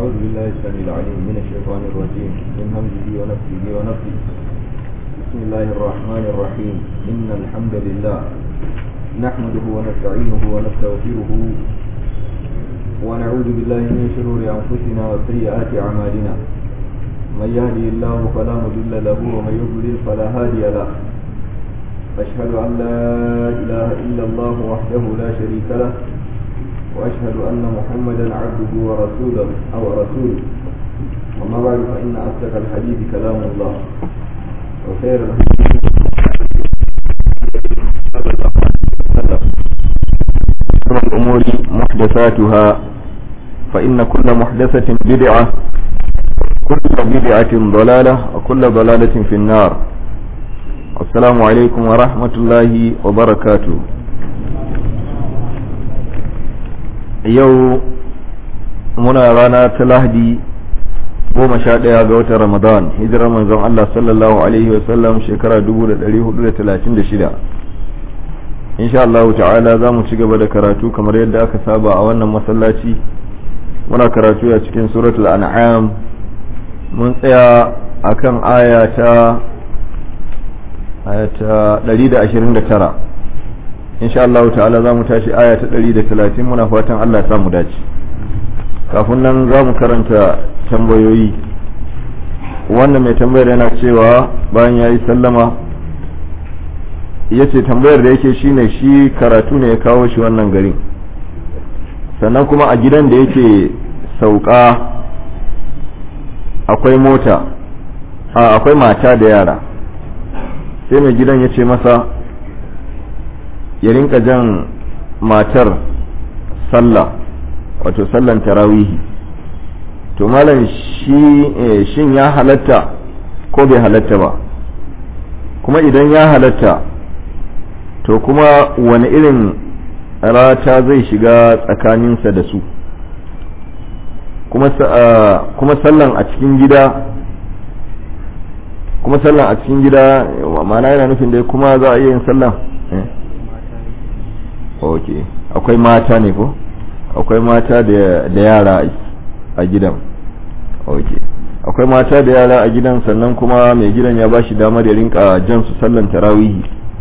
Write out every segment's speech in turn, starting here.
أعوذ بالله السميع العليم من الشيطان الرجيم من همزه ونفسه ونفسه بسم الله الرحمن الرحيم إن الحمد لله نحمده ونستعينه ونستغفره ونعوذ بالله من شرور أنفسنا وسيئات أعمالنا من يهدي الله فلا مضل له ومن يضلل فلا هادي له أشهد أن لا إله إلا الله وحده لا شريك له وأشهد أن محمدا عبده ورسوله أو رسوله وما بعد فإن أصدق الحديث كلام الله وخير الأمور محدثاتها فإن كل محدثة بدعة كل بدعة ضلالة وكل ضلالة في النار السلام عليكم ورحمة الله وبركاته yau muna rana ta lahadi goma sha ɗaya ga watan ramadan hijirar manzon Allah sallallahu alaihi wasallam shekara 1436 insha Allah ta'ala za mu ci gaba da karatu kamar yadda aka saba a wannan masallaci muna karatu a cikin suratul an'am mun tsaya akan aya ta aya ta 129 insha Allah ta'ala za mu tashi aya ta 130 muna fatan Allah ya samu dace kafin nan za mu karanta tambayoyi wannan mai tambayar yana cewa bayan ya yi sallama ya ce tambayar da yake shine shi karatu ne ya kawo shi wannan garin sannan kuma a gidan da yake sauka akwai mota akwai mata da yara sai mai gidan ya ce masa ya rinka jan matar sallah wato sallan tarawihi to malam shi shin ya halatta ko bai halatta ba kuma idan ya halatta to kuma wani irin rata zai shiga tsakaninsa da su kuma sallan a cikin gida kuma sallan a cikin gida ma'ana yana nufin dai kuma za a iya yin sallan ok akwai mata ne ko akwai mata da yara a gidan ok akwai mata da yara a gidan sannan kuma mai gidan ya bashi damar ya rinka jan su sallan tarawihi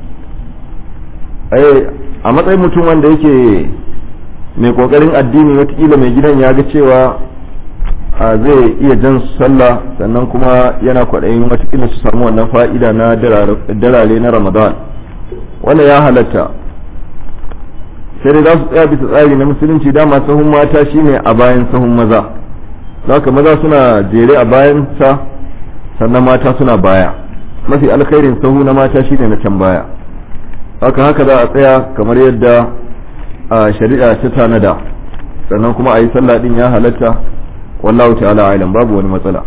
a matsayin mutum wanda yake mai kokarin addini watakila mai gidan ya ga cewa zai iya jan su sallah sannan kuma yana kwaɗayin watakila su samu wannan fa'ida na dalale na ramadan wannan ya halatta sai dai za su tsaya bisa tsari na musulunci dama sahun mata shine a bayan sahun maza ka maza suna jere a bayan sa sannan mata suna baya mafi alkhairin sahu na mata shine na can baya haka haka za a tsaya kamar yadda a shari'a ta tanada sannan kuma a yi sallah din ya halatta wallahu ta'ala alam babu wani matsala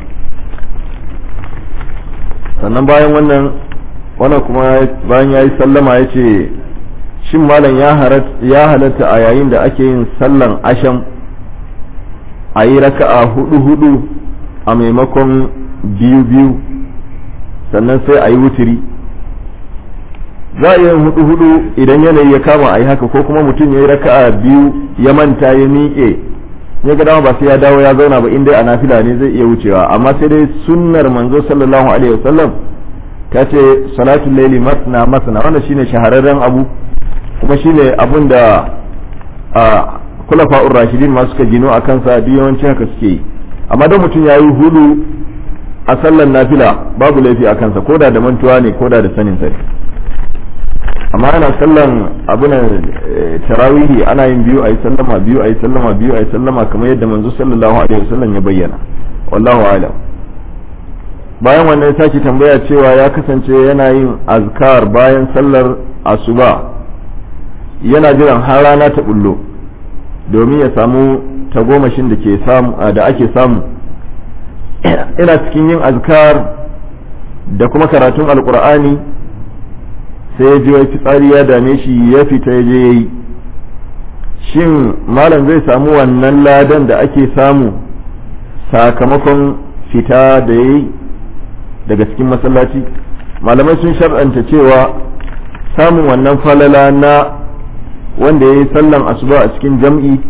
sannan bayan wannan wannan kuma bayan ya yi sallama ya ce shin malam ya halatta a yayin da ake yin sallan asham a yi raka'a hudu hudu a maimakon biyu biyu sannan sai a yi wutiri za a yi yin hudu hudu idan yanayi ya kama a yi haka ko kuma mutum ya yi raka'a biyu ya manta ya miƙe ya ga dama ba sai ya dawo ya zauna ba inda a nafila ne zai iya wucewa amma sai dai sunnar manzo sallallahu alaihi wasallam ta ce salatul laili masna masna wannan shine shahararren abu kuma shine abun da a kulafa'ur rashidin ma suka gino a kansa duk yawanci haka suke yi amma don mutum ya yi hudu a sallan nafila babu laifi a kansa koda da mantuwa ne koda da sanin sa amma ana sallan abunan tarawihi ana yin biyu a yi sallama biyu a yi sallama biyu a yi sallama kamar yadda manzo sallallahu alaihi wasallam ya bayyana wallahu a'lam bayan wannan ya sake tambaya cewa ya kasance yana yin azkar bayan sallar asuba yana jiran har rana ta bullo domin ya samu tagomashin da ke samu da ake samu ina cikin yin azkar da kuma karatun alkur'ani sai ya ji wai fitsari ya dame shi ya fita ya je yayi shin malam zai samu wannan ladan da ake samu sakamakon fita da yayi daga cikin masallaci malamai sun shar'anta cewa samun wannan falala na wanda ya yi sallan asuba a cikin jam'i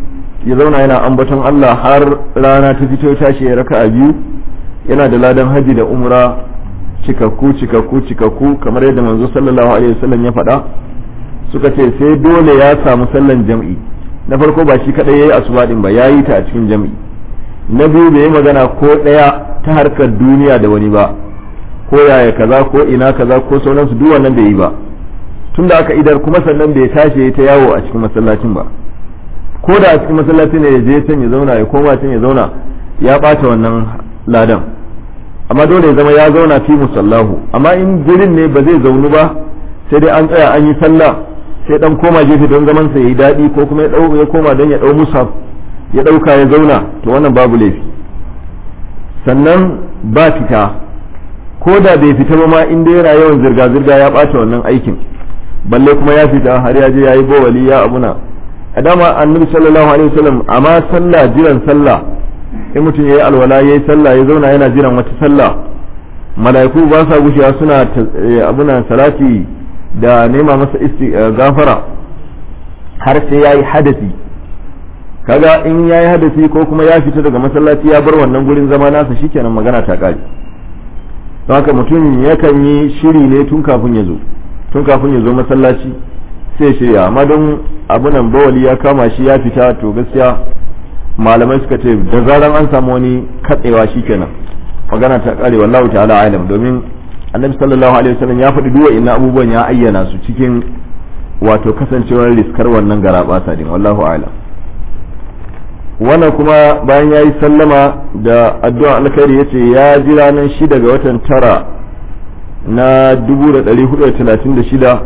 ya zauna yana ambaton Allah har rana ta fito tashi ya raka a biyu yana da ladan haji da umra cikakku cikakku cikakku kamar yadda manzo sallallahu alaihi wasallam ya faɗa suka ce sai dole ya samu sallan jam'i na farko ba shi kadai yayi asuba din ba yayi ta a cikin jam'i na biyu bai yi magana ko ɗaya ta harkar duniya da wani ba ko yaya kaza ko ina kaza ko sauransu duk wannan bai yi ba tun da aka idar kuma sannan bai tashi ta yawo a cikin masallacin ba ko da a cikin masallacin ne ya je can ya zauna ya koma can ya zauna ya ɓata wannan ladan amma dole ya zama ya zauna fi musallahu amma in gurin ne ba zai zaunu ba sai dai an tsaya an yi sallah sai dan koma gefe don zaman sa yayi daɗi ko kuma ya koma don ya ɗau musaf ya ɗauka ya zauna to wannan babu laifi sannan ba fita ko da bai fita ba ma in dai yana yawan zirga-zirga ya ɓata wannan aikin balle kuma ya fita har ya je ya yi bawali ya abuna a dama annabi sallallahu alaihi wasallam amma sallah jiran sallah in mutum yayi alwala yayi sallah ya zauna yana jiran wata sallah mala'iku ba sa gushewa suna abuna salati da nema masa isti gafara har sai yayi hadasi kaga in yayi hadasi ko kuma ya fita daga masallaci ya bar wannan gurin zama nasa shikenan magana ta kare don haka mutum yakan yi shiri ne tun kafin ya zo tun kafin ya zo masallaci sai shirya amma don abunan bawali ya kama shi ya fita to gaskiya malamai suka ce da zaran an samu wani katsewa shikenan magana ta kare wallahu ta'ala alam domin annabi sallallahu alaihi wasallam ya faɗi duwa ina abubuwan ya ayyana su cikin wato kasancewar riskar wannan garabasa din wallahu alam wannan kuma bayan ya yi sallama da addu'a alkhairi ya ce ya ji ranar shida ga watan tara na 1436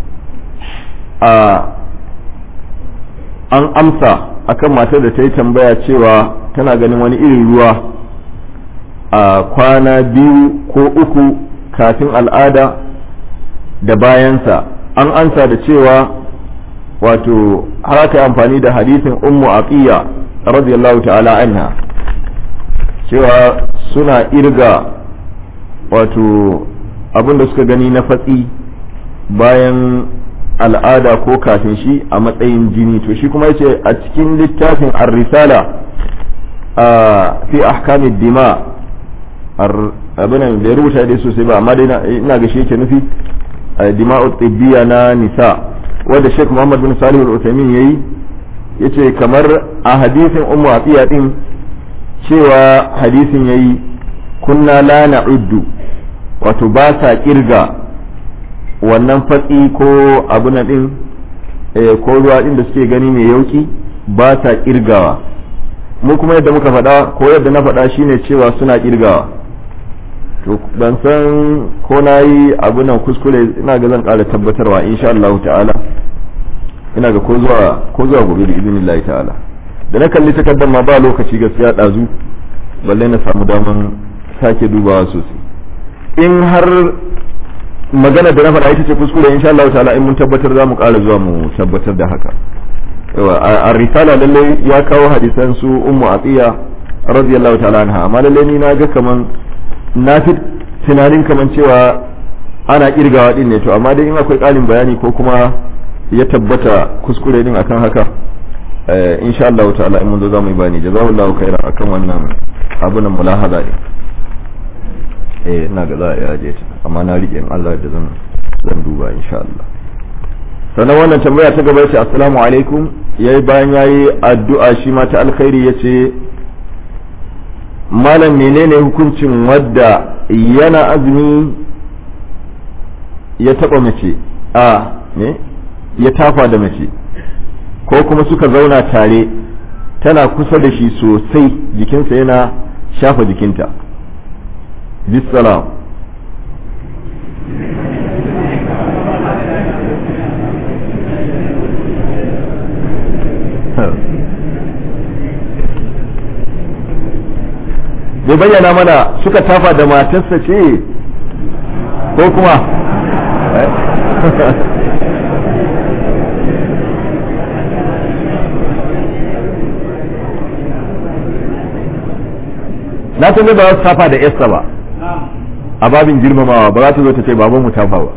a an amsa akan matar da ta yi tambaya cewa tana ganin wani irin ruwa a kwana biyu ko uku kafin al'ada da bayansa an ansa da cewa wato har aka yi amfani da hadisin ummu aqiya radiyallahu ta'ala anha cewa suna irga wato abin da suka gani na fatsi bayan al'ada ko kafin shi a matsayin jini to shi kuma yace a cikin littafin ar-risala a fi ahkamid dima abin da ya rubuta dai sosai ba amma dai ina ga shi yake nufi dima'u tibbiya na nisa wanda Sheikh Muhammad bin Salih al-Uthaymeen yayi yace kamar a hadisin Ummu Atiya din cewa hadisin yayi kunna la na'uddu wato ba sa kirga wannan fatsi ko abuna din ko ruwa din da suke gani mai yauki ba sa kirgawa mu kuma yadda muka faɗa ko yadda na faɗa shine cewa suna kirgawa to ban san ko na yi abu nan kuskure ina ga zan ƙara tabbatarwa insha Allah ta'ala ina ga ko zuwa ko zuwa gobe da izinin Allah ta'ala da na kalli takardar ma ba lokaci gaskiya ɗazu balle na samu daman sake dubawa sosai in har magana da na faɗa ita ce kuskure insha Allah ta'ala in mun tabbatar za mu ƙara zuwa mu tabbatar da haka a risala lalle ya kawo hadisan su ummu atiya radiyallahu ta'ala anha amma lalle ni na ga kaman na fi tunanin kaman cewa ana kirgawa din ne to amma dai in akwai ƙarin bayani ko kuma ya tabbata kuskure din akan haka insha Allah ta'ala in mun zo za mu yi bani jazakallahu khairan akan wannan abunan mulahaza ne eh ina ga za a yaje ta amma na rike in Allah da zan zan duba insha Allah sannan wannan tambaya ta gaba ce assalamu alaikum yayi bayan yayi addu'a shi ma ta alkhairi yace malam menene hukuncin wadda yana azumi ya taba mace a ne ya tafa da mace ko kuma suka zauna tare tana kusa da shi sosai jikinsa yana shafa jikinta bisalam bai bayyana mana suka tafa da matarsa ce ko kuma na san ba za su tafa da yasta ba a babin girmamawa ba za ta zo ta ce baban mu tafa ba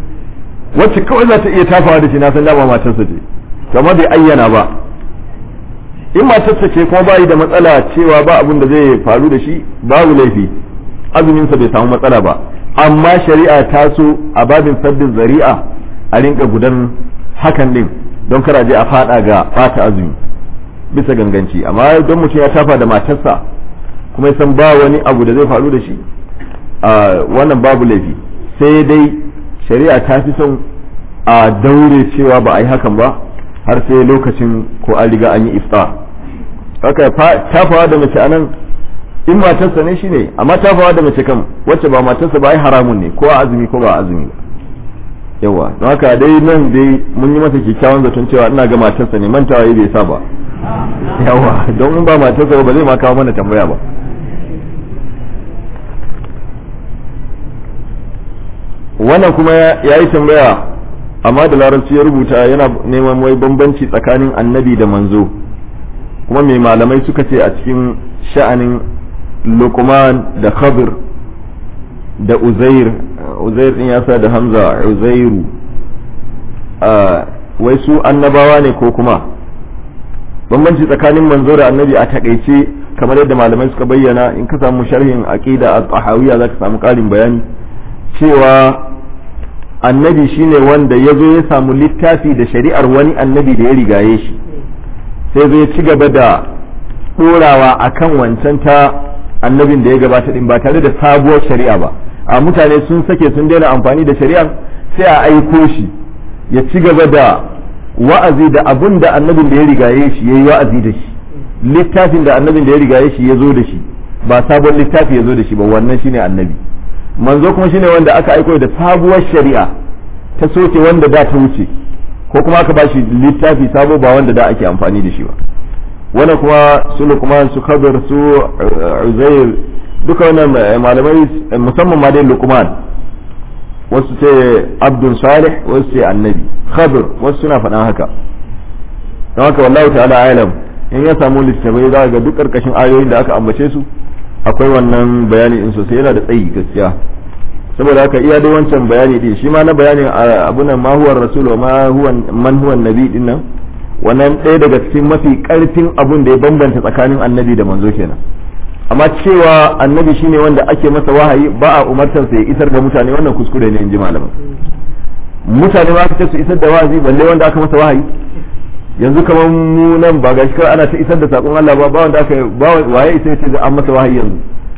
wacce kawai za ta iya tafawa da shi na san dama matarsa ce to amma bai ayyana ba in matarsa ce kuma bayi da matsala cewa ba abin da zai faru da shi babu laifi azuminsa bai samu matsala ba amma shari'a ta so a babin sabbin zari'a a rinka gudan hakan din don kar je a fada ga bata azumi bisa ganganci amma don mutum ya tafa da matarsa kuma ya san ba wani abu da zai faru da shi wannan babu laifi sai dai shari'a ta fi son a daure cewa ba a yi hakan ba har sai lokacin ko an riga an yi iftar haka tafawa da mace anan in matarsa ne shine amma tafawa da mace kan wacce ba matarsa ba ai haramun ne ko a azumi ko ba a azumi ba yawa don haka dai nan dai mun yi masa kyakkyawan zaton cewa ina ga matarsa ne mantawa bai sa ba yawa don in ba matarsa ba zai ma kawo mana tambaya ba wannan kuma ya yi tambaya amma da larabci ya rubuta yana neman wai bambanci tsakanin annabi da manzo kuma mai malamai suka ce a cikin sha'anin lukman da khabir da uzair uzair din ya sa da hamza uzairu wai su annabawa ne ko kuma bambanci tsakanin manzo da annabi a takaice kamar yadda malamai suka bayyana in ka samu sharhin aqida at-tahawiyya zaka samu karin bayani cewa annabi shine wanda ya zo ya samu littafi da shari'ar wani annabi da ya rigaye shi sai zai ci gaba da ɗorawa a kan wancan ta annabin da ya gabata din ba tare da sabuwar shari'a ba a mutane sun sake sun daina amfani da shari'ar sai a aiko shi ya ci gaba da wa'azi da abun da annabin da ya rigaye shi ya yi wa'azi da shi littafin da annabin da ya rigaye shi ya zo da shi ba sabon littafi ya zo da shi ba wannan shine annabi manzo kuma shine wanda aka aiko da sabuwar shari'a ta soke wanda da ta wuce ko kuma aka bashi littafi sabo ba wanda da ake amfani da shi ba wannan kuma su lukman su kabir su uzair duka wannan malamai musamman ma dai lukman wasu ce abdul salih wasu ce annabi khabir wasu suna faɗan haka don haka wallahu ta'ala alam in ya samu littafai za ga duk karkashin ayoyin da aka ambace su akwai wannan bayani in sosai yana da tsayi gaskiya saboda haka iya dai wancan bayani din shi ma na bayanin abunan ma huwa rasul wa ma huwa man huwa nabi din nan wannan ɗaya daga cikin mafi karfin abun da ya bambanta tsakanin annabi da manzo kenan amma cewa annabi shine wanda ake masa wahayi ba a umartar sa ya isar da mutane wannan kuskure ne in ji malaman mutane ma ce su isar da wahayi balle wanda aka masa wahayi yanzu kamar mu nan ba gashi kawai ana ta isar da sakon Allah ba ba wanda aka ba waye isa ce an masa wahayi yanzu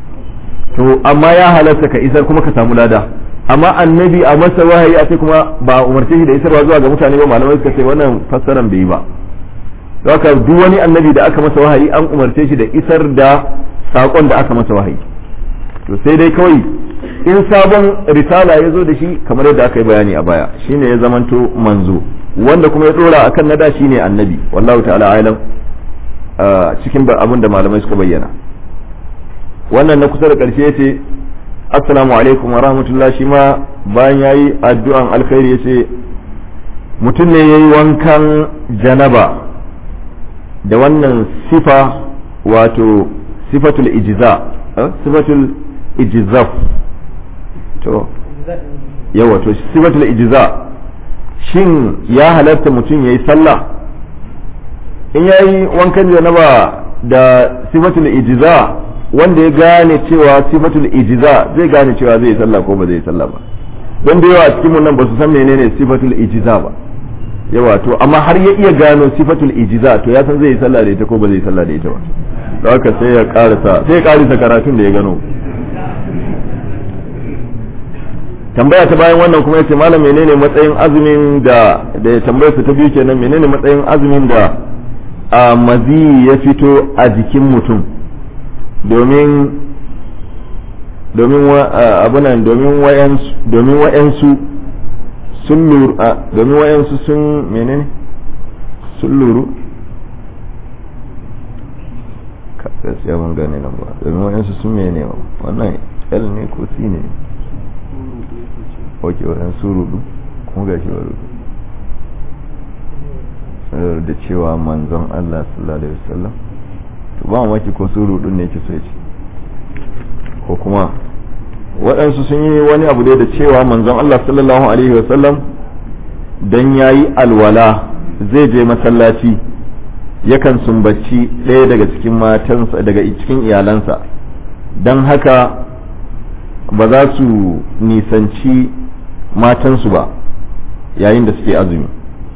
to amma ya halarta ka isar kuma ka samu lada amma annabi a masa wahayi a ce kuma ba umarce shi da isarwa zuwa ga mutane ba malamai suka ce wannan fassaran bai yi ba haka duk wani annabi da aka masa wahayi an umarce shi da isar da sakon da aka masa wahayi to sai dai kawai in sabon risala ya zo da shi kamar yadda aka yi bayani a baya shine ya zamanto manzo wanda kuma ya dora akan nada shine annabi wallahu ta'ala alam cikin abin da malamai suka bayyana wannan na kusa da ƙarshe yace assalamu alaikum wa rahmatullah shi ma bayan yayi addu'an alkhairi yace mutum ne yayi wankan janaba da wannan sifa wato sifatul ijza sifatul ijzaf to yawa to sifatul ijza shin ya halatta mutum yayi sallah in yayi wankan janaba da sifatul ijza wanda ya gane cewa sifatul ijza zai gane cewa zai yi sallah ko ba zai yi sallah ba don da yawa cikin nan ba su san menene sifatul ijza ba yawa to amma har ya iya gano sifatul ijza to ya san zai yi sallah da ita ko ba zai yi sallah da ita ba don haka sai ya karasa sai ya karasa karatun da ya gano tambaya ta bayan wannan kuma yace malam menene matsayin azumin da da ya tambayar ta biyu kenan menene matsayin azumin da a mazi ya fito a jikin mutum domin domin abunan domin wayansu domin wayansu sun luru domin wayansu sun menene sun luru gaskiya ban gane nan ba domin wayansu sun menene wannan l ne ko c ne ok wayansu rudu kuma gashi wa rudu da cewa manzon Allah sallallahu alaihi wasallam to ba mamaki ko su rudun ne ke so ce ko kuma waɗansu sun yi wani abu dai da cewa manzon Allah sallallahu alaihi wasallam dan yayi alwala zai je masallaci yakan sumbaci ɗaya daga cikin matansa daga cikin iyalansa don haka ba za su nisanci matansu ba yayin da suke azumi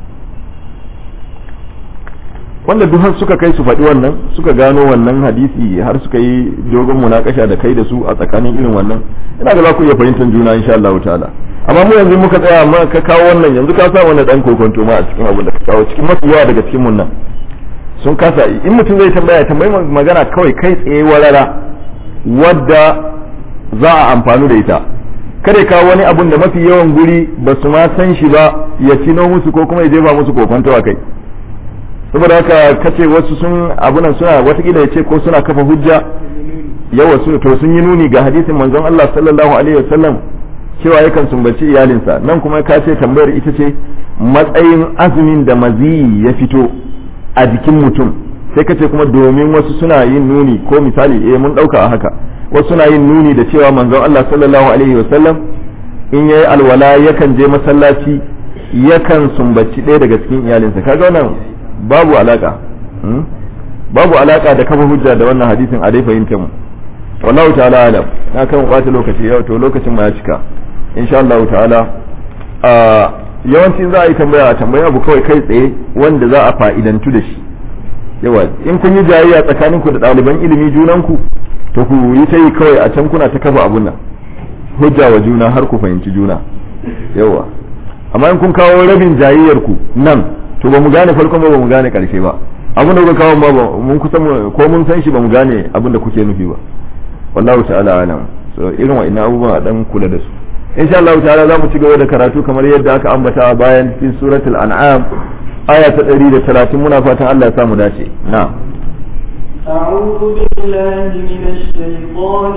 wanda duk har suka kai su faɗi wannan suka gano wannan hadisi har suka yi dogon munakasha da kai da su a tsakanin irin wannan ina ga za ku iya fahimtar juna insha Allah ta'ala amma mu yanzu muka tsaya amma ka kawo wannan yanzu ka sa wannan dan kokonto ma a cikin abin da ka kawo cikin mafi yawa daga cikin mun nan sun kasa in mutum zai tambaya tambayi magana kawai kai tsaye warara wadda za a amfani da ita kada kawo wani abun da mafi yawan guri ba su ma san shi ba ya cino musu ko kuma ya jefa musu kokonto a kai saboda haka kace wasu sun abunan suna watakila ya ce ko suna kafa hujja yawa su to sun yi nuni ga hadisin manzon Allah sallallahu alaihi wasallam cewa yakan sumbaci iyalinsa nan kuma ka ce tambayar ita ce matsayin azumin da maziyi ya fito a jikin mutum sai kace kuma domin wasu suna yin nuni ko misali eh mun dauka a haka wasu suna yin nuni da cewa manzon Allah sallallahu alaihi wasallam in yayi alwala yakan je masallaci yakan sumbaci ɗaya daga cikin iyalinsa kaga wannan babu alaka babu alaka da kafa hujja da wannan hadisin a dai fahimta mu wallahu ta'ala alam na kan bata lokaci yau to lokacin ma ya cika insha Allah ta'ala a yawanci za a yi tambaya a tambaya abu kawai kai tsaye wanda za a fa'idantu da shi yawa in kun yi jayayya tsakanin ku da ɗaliban ilimi junan ku to ku yi ta yi kawai a can kuna ta kafa abun nan hujja wa juna har ku fahimci juna yawa amma in kun kawo rabin jayayyar ku nan to ba mu gane farkon ba ba mu gane karshe ba abin da kuka kawo ba mun kusa ko mun san shi ba mu gane abin da kuke nufi ba wallahu ta'ala alam so irin wa'annan abubuwan a dan kula da su insha Allah ta'ala za mu ci gaba da karatu kamar yadda aka ambata a bayan cikin suratul an'am aya ta 130 muna fatan Allah ya samu dace na'am أعوذ بالله من الشيطان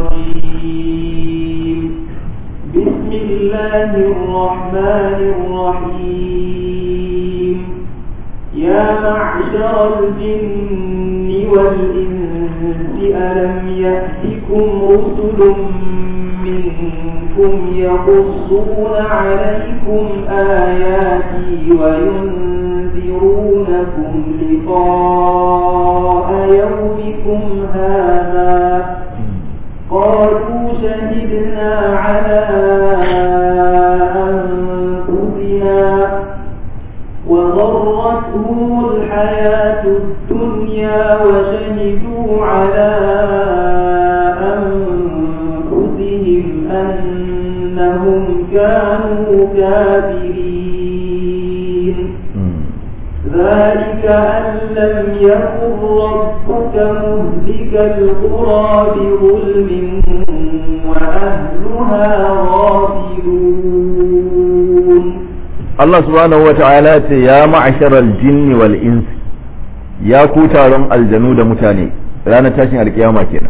الرجيم بسم الله الرحمن الرحيم يا معشر الجن والإنس ألم يأتكم رسل منكم يقصون عليكم آياتي وينذرونكم لقاء يومكم هذا قالوا شهدنا على أنفسنا وغرتهم الحياة الدنيا وشهدوا على أنفسهم أنهم كانوا كافرين ذلك أن لم يكن ربك مهلك القرى بظلم وأهلها غافلون Allah subhanahu wa ta'ala ce ya ma'asharal jinni wal insi ya ku taron aljanu da mutane ranar tashin alkiyama kenan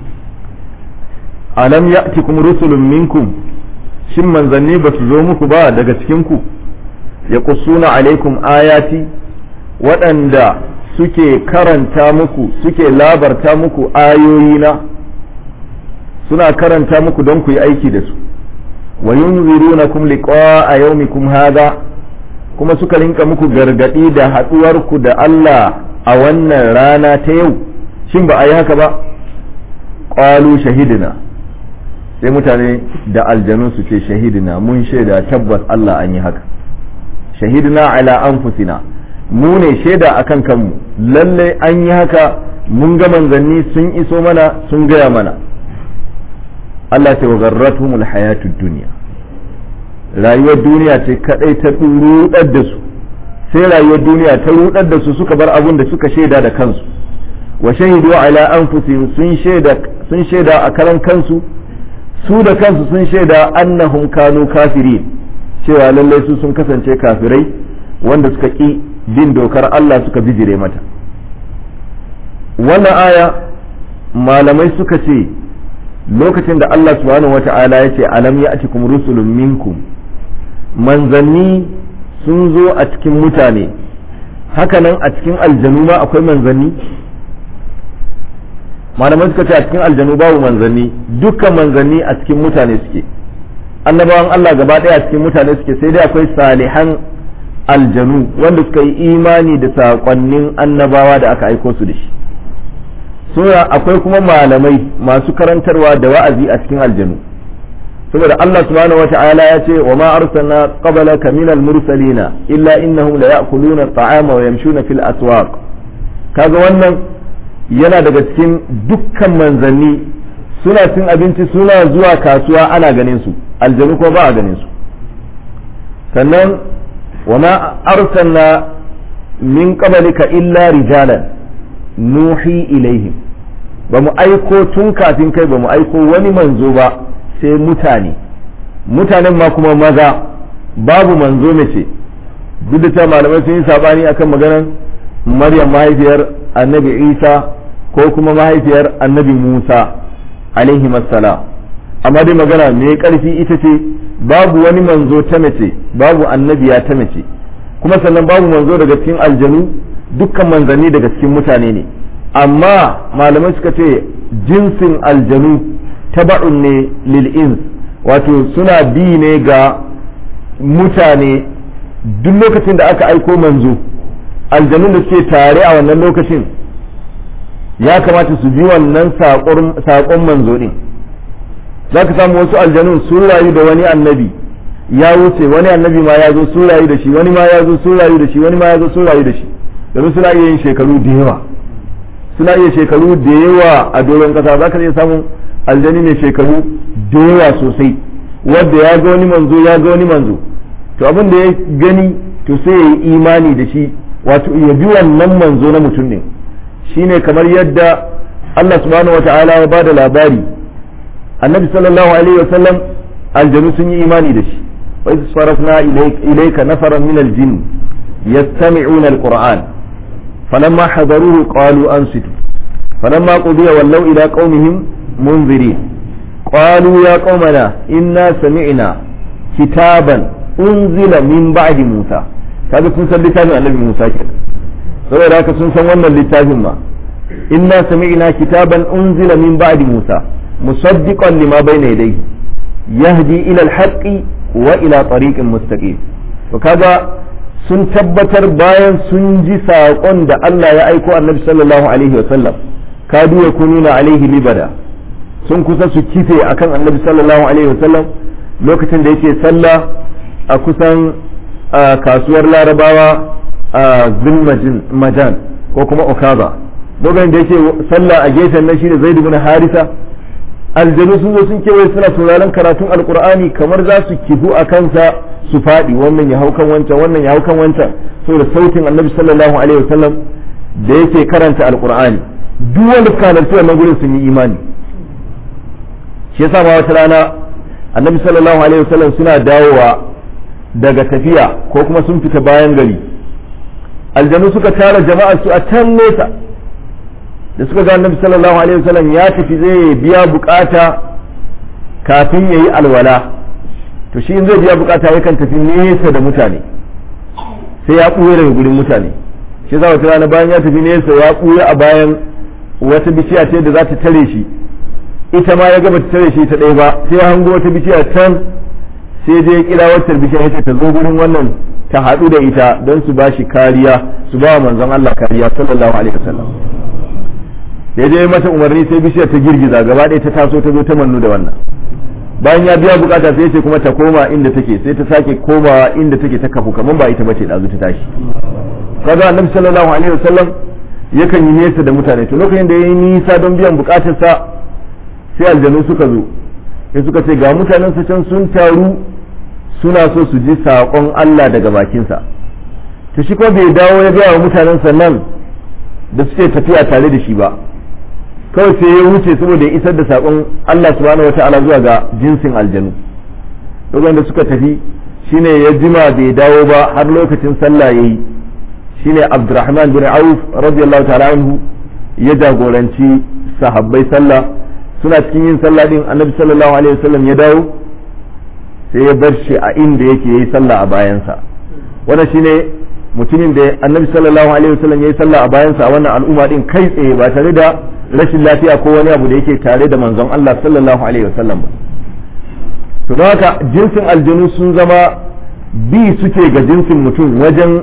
alam ya'tikum rusulun minkum shin manzanni ba su zo muku ba daga cikin ku yaqussuna alaikum ayati waɗanda suke karanta muku suke labarta muku ayoyina suna karanta muku don ku yi aiki da su wa yunzirunakum liqa'a yawmikum hadha kuma suka rinka muku gargadi da haduwarku da Allah a wannan rana ta yau shin ba a yi haka ba qalu shahidina sai mutane da aljanu su ce shahidina mun shaida tabbas Allah an yi haka shahidina ala anfusina mu ne shaida akan kanmu lalle an yi haka mun ga manzanni sun iso mana sun gaya mana Allah ce wa garratuhumul hayatud dunya rayuwar duniya ce kadai ta rudar da su sai rayuwar duniya ta rudar da su suka bar abun da suka shaida da kansu wa shahidu ala anfusihim sun shaida sun shaida a karan kansu su da kansu sun shaida annahum kanu kafirin cewa lallai su sun kasance kafirai wanda suka ki bin dokar Allah suka bijire mata wannan aya malamai suka ce lokacin da Allah subhanahu wata'ala ya ce alam ya cikum rusulun minkum manzanni sun zo a cikin mutane hakanan a cikin aljanu ma akwai manzanni malamai suka ce a cikin aljanu babu manzanni dukkan manzanni a cikin mutane suke annabawan Allah gaba ɗaya a cikin mutane suke sai dai akwai salihan aljanu wanda suka yi imani da saƙonnin annabawa da aka aiko su da shi sura akwai kuma malamai masu karantarwa da wa'azi a cikin aljanu saboda Allah subhanahu wata'ala ya ce wa ma arsalna qablaka min al-mursalina illa innahum la ya'kuluna at-ta'ama wa yamshuna fil aswaq kaga wannan yana daga cikin dukkan manzanni suna cin abinci suna zuwa kasuwa ana ganin su aljanu ko ba a ganin su sannan wa ma arsalna min qablika illa rijalan nuhi ilaihim ba mu aiko tun kafin kai ba mu aiko wani manzo ba sai mutane mutanen ma kuma maza babu manzo mace duk da ta malamai sun yi sabani akan maganar maryam mahaifiyar annabi isa ko kuma mahaifiyar annabi musa alaihi masala amma dai magana mai karfi ita ce babu wani manzo ta mace babu annabiya ta mace kuma sannan babu manzo daga cikin aljanu dukkan manzanni daga cikin mutane ne amma malamai suka ce jinsin aljanu taba'un ne lil'ins wato suna bi ne ga mutane duk lokacin da aka aiko manzo aljanun da suke tare a wannan lokacin ya kamata su bi wannan saƙon manzo ɗin za ka samu wasu aljanun sun rayu da wani annabi ya wuce wani annabi ma ya zo sun rayu da shi wani ma ya zo sun rayu da shi wani ma ya zo sun rayu da shi domin suna iya yin shekaru da yawa suna iya shekaru da yawa a doron kasa za ka iya samun aljani ne shekaru da yawa sosai wanda ya ga wani manzo ya ga wani manzo to abin da ya gani to sai ya yi imani da shi wato ya bi wannan manzo na mutum ne shine kamar yadda Allah subhanahu wata'ala ya bada labari annabi sallallahu alaihi wasallam aljanu sun yi imani da shi wa iz sarafna ilayka nafaran min aljinn yastami'una alquran falamma hadaruhu qalu ansitu falamma qudiya wallaw ila qaumihim munzirin qalu ya qaumana inna sami'na kitaban unzila min ba'di musa kaga sun san littafin annabi musa kenan saboda haka sun san wannan littafin ma inna sami'na kitaban unzila min ba'di musa musaddiqan lima bayna yadayhi yahdi ila al-haqqi wa ila tariqin mustaqim to kaga sun tabbatar bayan sun ji saƙon da Allah ya aiko annabi sallallahu alaihi wa sallam kadu ya kununa alaihi libada sun kusa su kife akan annabi sallallahu alaihi wa sallam lokacin da yake sallah a kusan kasuwar larabawa a zulmajin majan ko kuma okaza lokacin da yake sallah a gefen nan shine zaid ibn harisa aljanu sun zo sun kewaye suna sauraron karatun alkur'ani kamar za su kifu a kansa su faɗi wannan ya hau kan wancan wannan ya hau kan wancan saboda sautin annabi sallallahu alaihi wasallam da yake karanta alkur'ani duk wanda suka halarci wannan gurin sun yi imani shi yasa ma wata rana annabi sallallahu alaihi wasallam suna dawowa daga tafiya ko kuma sun fita bayan gari aljanu suka tara jama'a su a can nesa da suka ga annabi sallallahu alaihi wasallam ya tafi zai biya bukata kafin yayi alwala to shi in zai biya bukata yakan tafi nesa da mutane sai ya ɓuya daga gurin mutane shi za wata rana bayan ya tafi nesa ya ɓuya a bayan wata bishiya ce da za ta tare shi ita ma ya gaba ta tare shi ta ɗaya ba sai ya hango wata bishiya can sai dai ya kira wacce bishiya ita ta zo gurin wannan ta haɗu da ita don su ba shi kariya su ba wa manzon Allah kariya sallallahu alaihi wasallam da je mata umarni sai bishiyar ta girgiza gaba ɗaya ta taso ta zo ta mannu da wannan bayan ya biya bukata sai ce kuma ta koma inda take sai ta sake komawa inda take ta kafu kamar ba ita bace ɗazu ta tashi kaga annabi sallallahu alaihi wasallam yakan yi nesa da mutane to lokacin da yayi nisa don biyan bukatarsa sai aljanu suka zo sai suka ce ga mutanen su can sun taru suna so su ji saƙon Allah daga bakinsa to shi kuma bai dawo ya gaya wa mutanen nan da suke tafiya tare da shi ba kawai sai ya wuce saboda ya isar da saƙon Allah subhanahu wa ta'ala zuwa ga jinsin aljanu lokacin da suka tafi shine ya jima bai dawo ba har lokacin sallah yayi shine Abdurrahman bin Auf radiyallahu ta'ala anhu ya jagoranci sahabbai sallah suna cikin yin sallah din Annabi sallallahu alaihi wasallam ya dawo sai ya bar shi a inda yake yayi sallah a bayansa wannan shine mutumin da Annabi sallallahu alaihi wasallam yayi sallah a bayansa a wannan al'umma din kai tsaye ba tare da rashin lafiya ko wani abu da yake tare da manzon Allah sallallahu alaihi wasallam ba to don haka jinsin aljanu sun zama bi suke ga jinsin mutum wajen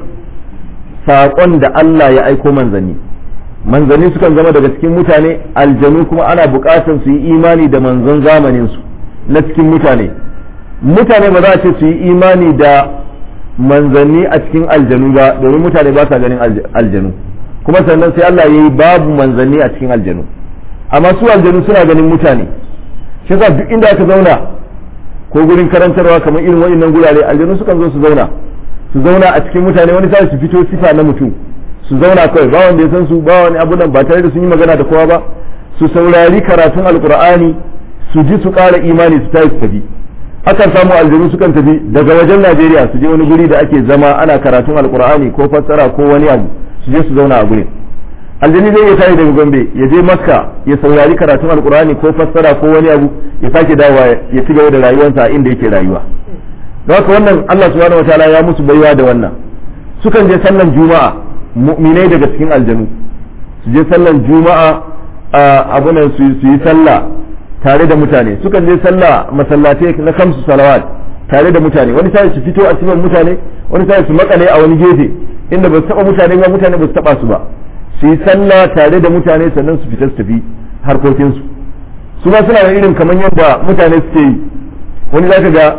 saƙon da Allah ya aiko manzanni manzanni sukan zama daga cikin mutane aljanu kuma ana buƙatar su yi imani da manzon zamaninsu na cikin mutane mutane ba za a ce su yi imani da manzanni a cikin aljanu ba domin mutane ba sa ganin aljanu kuma sannan sai Allah ya yi babu manzanni a cikin aljanu amma su aljanu suna ganin mutane shi yasa duk inda aka zauna ko gurin karantarwa kamar irin waɗannan gurare aljanu sukan zo su zauna su zauna a cikin mutane wani sai su fito sifa na mutum su zauna kawai ba wanda ya san su ba wani abu nan ba tare da sun yi magana da kowa ba su saurari karatun alkur'ani su ji su ƙara imani su tayi su tafi akan samu aljanu sukan tafi daga wajen Najeriya su je wani guri da ake zama ana karatun alkur'ani ko fassara ko wani abu su je su zauna a gurin aljani zai iya tashi daga gombe ya je makka ya saurari karatun alkur'ani ko fassara ko wani abu ya sake dawowa ya ci gaba da rayuwarsa a inda yake rayuwa don haka wannan Allah subhanahu wataala ya musu baiwa da wannan sukan je sallan juma'a mu'minai daga cikin aljanu su je sallan juma'a a abunan su yi sallah tare da mutane sukan je sallah masallatai na kamsu salawat tare da mutane wani sai su fito a cikin mutane wani sai su makale a wani gefe inda ba su taba mutane ba mutane ba su taba su ba su yi sallah tare da mutane sannan su fita su tafi harkokinsu su ma suna da irin kamar yadda mutane suke yi wani zaka ga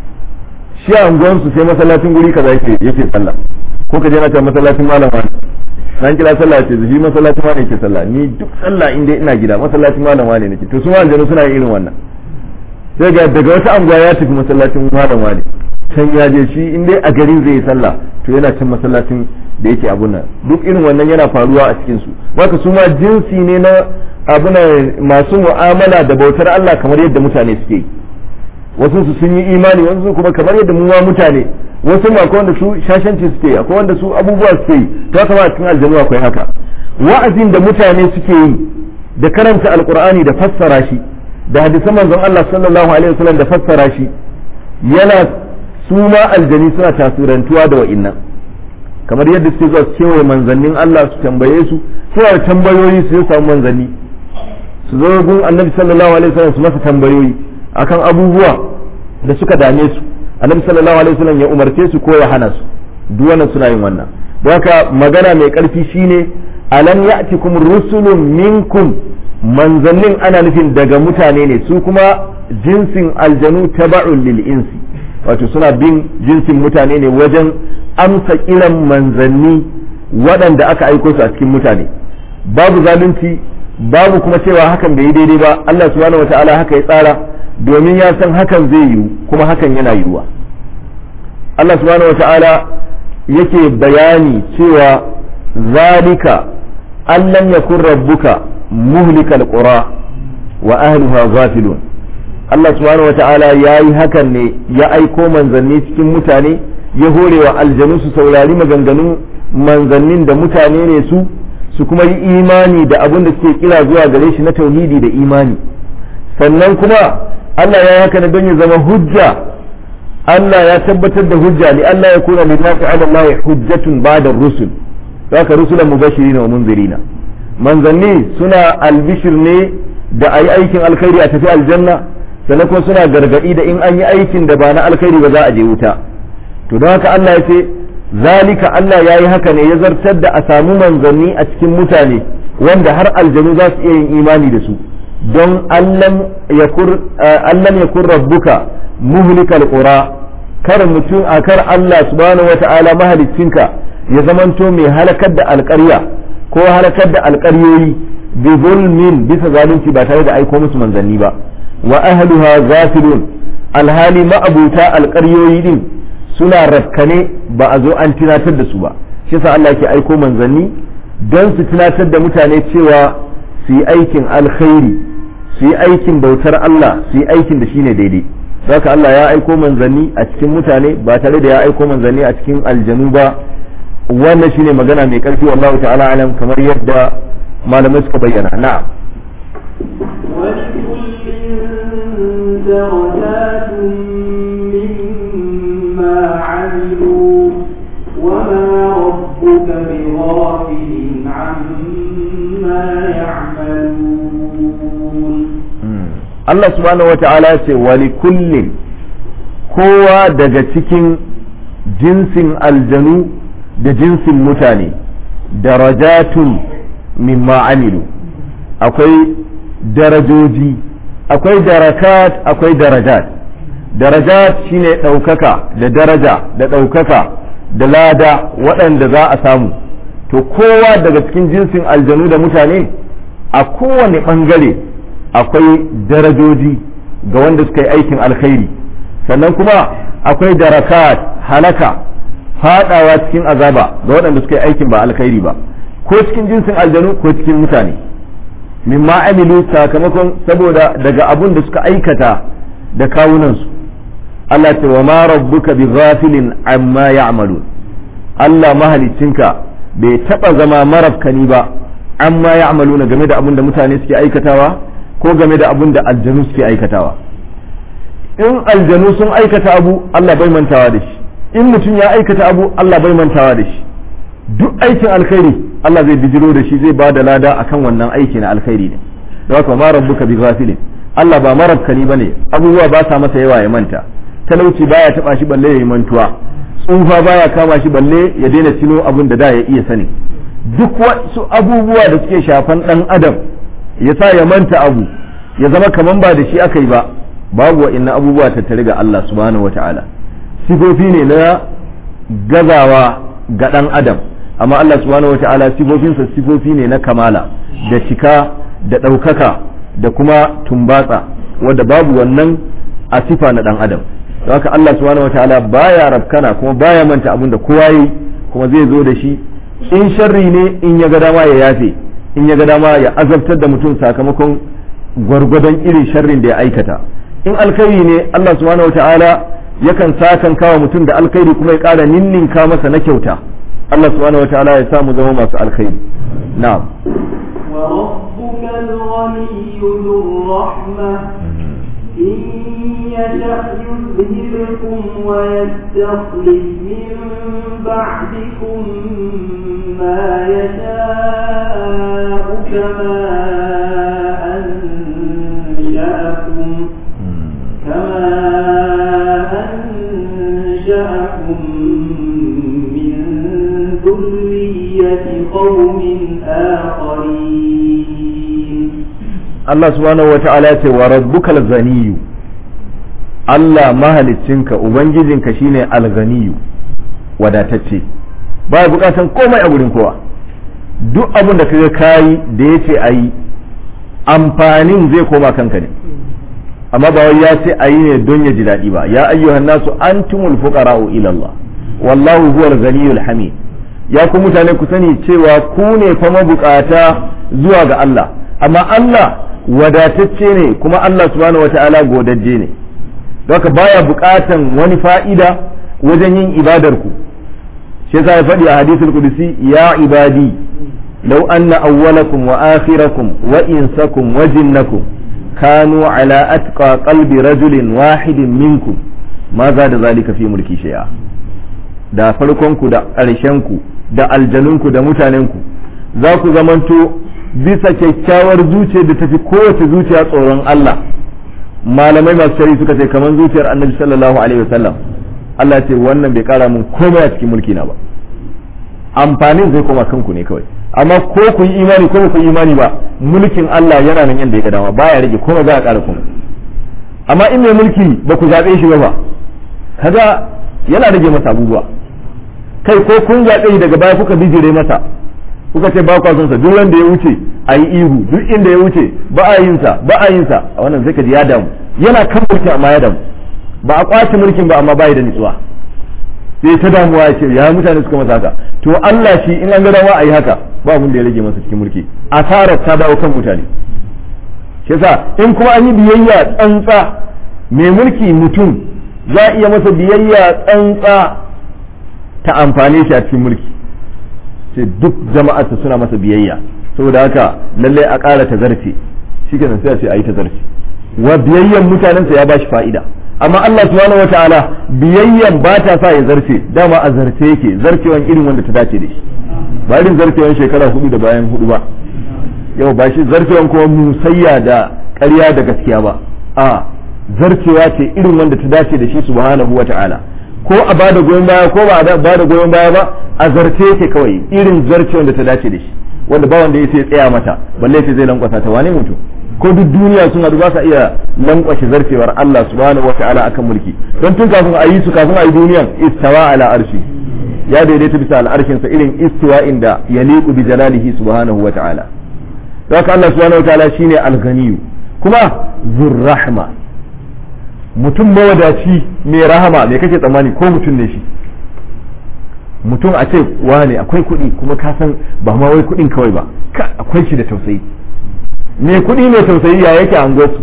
shi a unguwansu sai masallacin guri kaza yake yake sallah ko ka je na ta masallacin malam wani nan kira sallah ce shi masallacin wani yake sallah ni duk sallah inda ina gida masallacin malam wani nake to su ma aljanu suna yin irin wannan sai ga daga wata anguwa ya tafi masallacin malam wani can ya je shi in dai a garin zai yi sallah to yana can masallacin da yake abun nan duk irin wannan yana faruwa a cikin su haka su ma jinsi ne na abuna masu mu'amala da bautar Allah kamar yadda mutane suke yi wasu su sun yi imani wasu kuma kamar yadda mu ma mutane wasu ma akwai wanda su shashanci suke yi akwai wanda su abubuwa suke yi to haka ma a cikin aljanu akwai haka wa'azin da mutane suke yi da karanta alqur'ani da fassara shi da hadisan manzon Allah sallallahu alaihi wasallam da fassara shi yana su ma aljani suna tasirantuwa da wa'innan kamar yadda suke zuwa su kewaye manzannin Allah su tambaye su suna da tambayoyi su samu manzanni su zo gun annabi sallallahu alaihi wasallam su masa tambayoyi akan abubuwa da suka dame su annabi sallallahu alaihi wasallam ya umarce su ko ya hana su duk wannan suna yin wannan don haka magana mai karfi shine alam ya'tikum rusulun minkum manzannin ana nufin daga mutane ne su kuma jinsin aljanu taba'un lil insi wato suna bin jinsin mutane ne wajen amsa kiran manzanni waɗanda aka aiko su a cikin mutane babu zalunci babu kuma cewa hakan bai yi daidai ba Allah subhanahu wataala haka ya tsara domin ya san hakan zai yiwu kuma hakan yana yiwuwa Allah subhanahu wata'ala yake bayani cewa zalika allan yakun rabbuka muhlikal qura wa ahliha ghafilun Allah subhanahu wata'ala ya yi hakan ne ya aiko manzanni cikin mutane ya hore wa aljanu su saurari maganganun manzannin da mutane ne su su kuma yi imani da abin da suke kira zuwa gare shi na tauhidi da imani sannan kuma Allah ya haka ne don ya zama hujja Allah ya tabbatar da hujja li Allah ya kuna lin nasi ala Allah hujjatun ba'da rusul haka rusulan mubashirin wa munzirina manzanni suna albishir ne da ayi aikin alkhairi a tafi aljanna sannan kuma suna gargadi da in an yi aikin da ba na alkhairi ba za a je wuta to don haka Allah ya ce zalika Allah ya yi haka ne ya zartar da a samu manzanni a cikin mutane wanda har aljanu za su iya yin imani da su don allam yakun rabbuka muhlikal qura kar mutum a kar Allah subhanahu wata'ala mahaliccinka ya zamanto mai halakar da alƙarya ko halakar da alƙaryoyi bi zulmin bisa zalunci ba tare da aiko musu manzanni ba wa ahluha zafilun alhali ma'abuta alƙaryoyi din suna rakkane ba a zo an tunatar da su ba shi yasa Allah ke aiko manzanni don su tunatar da mutane cewa su yi aikin alkhairi su yi aikin bautar Allah su yi aikin da shine daidai haka Allah ya aiko manzanni a cikin mutane ba tare da ya aiko manzanni a cikin aljanu ba wannan shine magana mai karfi wallahu ta'ala alam kamar yadda malamai suka bayyana na'am ولكل درجات مما عملوا وما ربك بغافل عما يعملون Allah subhanahu wa ta'ala ce wali kullin kowa daga cikin jinsin aljanu da jinsin mutane darajatun mimma amilu akwai darajoji akwai darakat akwai darajat darajat shine ɗaukaka da daraja da ɗaukaka da lada waɗanda za a samu to kowa daga cikin jinsin aljanu da mutane a kowane ɓangare akwai darajoji ga wanda suka yi aikin alkhairi sannan kuma akwai darakat halaka fadawa cikin azaba ga waɗanda suka yi aikin ba alkhairi ba ko cikin jinsin aljanu ko cikin mutane mimma amilu sakamakon saboda daga abun da suka aikata da kawunansu Allah ce wa ma rabbuka bi ghafilin amma ya'malun Allah mahalicinka bai taba zama marafkani ba amma ya'maluna game da abun da mutane suke aikatawa ko game da abun da aljanu suke aikatawa in aljanu sun aikata abu Allah bai mantawa da shi in mutum ya aikata abu Allah bai mantawa da shi duk aikin alkhairi Allah zai bijiro da shi zai ba da lada akan wannan aiki na alkhairi ne da haka ma rabbuka bi ghafilin Allah ba marabkani bane abubuwa ba sa masa yawa ya manta talauci baya taba shi balle ya yi mantuwa tsufa baya kama shi balle ya daina tino abun da da ya iya sani duk wasu abubuwa da suke shafan dan adam ya sa ya manta abu ya zama kaman ba da shi aka yi ba babu wa'inna abubuwa tattare ga Allah subhanahu wataala sifofi ne na gazawa ga dan adam amma Allah subhanahu wataala sifofinsa sifofi ne na kamala da cika da ɗaukaka da kuma tumbatsa wadda babu wannan a sifa na dan adam don haka Allah subhanahu wataala baya rabkana kuma baya manta abin da kowa yi kuma zai zo da shi in sharri ne in ya ga dama ya yafe in ya ga dama ya azabtar da mutum sakamakon gwargwadon irin sharrin da ya aikata in alkhairi ne Allah subhanahu wataala yakan sakan kawa mutum da alkhairi kuma ya ƙara ninninka masa na kyauta Allah subhanahu wataala ya samu zama masu alkhairi na'am وربك الغني ذو الرحمة إن يشأ يذهبكم ويستخلف من بعدكم ما يشاء كما أنشأكم كما أنشأكم من ذرية قوم آخرين Allah subhanahu wa ta'ala ya ce wa rabbukal ganiyu Allah mahaliccinka ubangijinka shine alganiyu wadatacce ba bukatan komai a gurin kowa duk abin da kaga kayi da yace ayi amfanin zai koma kanka ne amma ba wai ya ce ayi ne don ya ji daɗi ba ya ayyuhan nasu antumul fuqara'u ila Allah wallahu huwal ganiyul hamid ya ku mutane ku sani cewa ku ne fa mabukata zuwa ga Allah amma Allah wadatacce ne kuma Allah subhanahu wata'ala godajje ne haka baya bukatan wani fa'ida wajen yin ibadar ku shi yasa ya faɗi a hadisul qudsi ya ibadi law anna awwalakum wa akhirakum wa insakum wa jinnakum kanu ala atqa qalbi rajulin wahidin minkum ma za da zalika fi mulki shay'a da farkonku da ƙarshenku da aljanunku da mutanenku za ku zamanto bisa kyakkyawar zuciya da tafi kowace zuciya tsoron Allah malamai masu shari suka ce kamar zuciyar annabi sallallahu alaihi wasallam Allah ce wannan bai kara mun komai a cikin mulki na ba amfanin zai koma kanku ne kawai amma ko ku yi imani ko ku yi imani ba mulkin Allah yana nan yanda ya ga dama baya rage komai za a kara kuma amma in mai mulki ba ku zaɓe shi ba ba kaga yana rage masa abubuwa kai ko kun zaɓe daga baya kuka bijire masa kuka ce ba son sa duk wanda ya wuce a yi ihu duk inda ya wuce ba a yin sa ba a yin sa a wannan sai ka ji ya damu yana kan mulki amma ya damu ba a kwace mulkin ba amma bai da nutsuwa sai ta damuwa ya ce ya mutane suka masa haka to Allah shi in an ga dama a yi haka ba mun da ya rage masa cikin mulki asarar ta dawo kan mutane shi yasa in kuma an yi biyayya tsantsa mai mulki mutum za a iya masa biyayya tsantsa ta amfane shi a cikin mulki sai duk jama'arsa suna masa biyayya saboda haka lallai a ƙara ta zarce shi kenan sai a ce a yi ta zarce wa biyayyan mutanensa ya ba shi fa'ida amma Allah subhanahu wa ta'ala biyayyan ba ta sa ya zarce dama a zarce yake zarcewan irin wanda ta dace da shi ba irin zarcewan shekara hudu da bayan hudu ba yau ba shi zarcewan kuma musayya da ƙarya da gaskiya ba a zarcewa ce irin wanda ta dace da shi subhanahu wa ta'ala ko a bada goyon baya ko ba a bada goyon baya ba a zarce yake kawai irin zarce wanda ta dace da shi wanda ba wanda ya sai tsaya mata balle sai zai lankwasa ta wane mutum ko duk duniya sun haɗu ba sa iya lankwashe zarcewar Allah subhanahu wata'ala akan mulki don tun kafin a yi su kafin a yi duniyan istawa ala arshi ya daidaita bisa al'arshin sa irin istiwa inda yaliqu bi jalalihi subhanahu wata'ala don haka Allah subhanahu wata'ala shine al-ghaniyu kuma zurrahma mutum mawadaci mai rahama me kake tsammani ko mutum ne shi mutum a ce wane akwai kuɗi kuma ka san ba ma wai kuɗin kawai ba akwai shi da tausayi mai kuɗi mai tausayi ya yake an su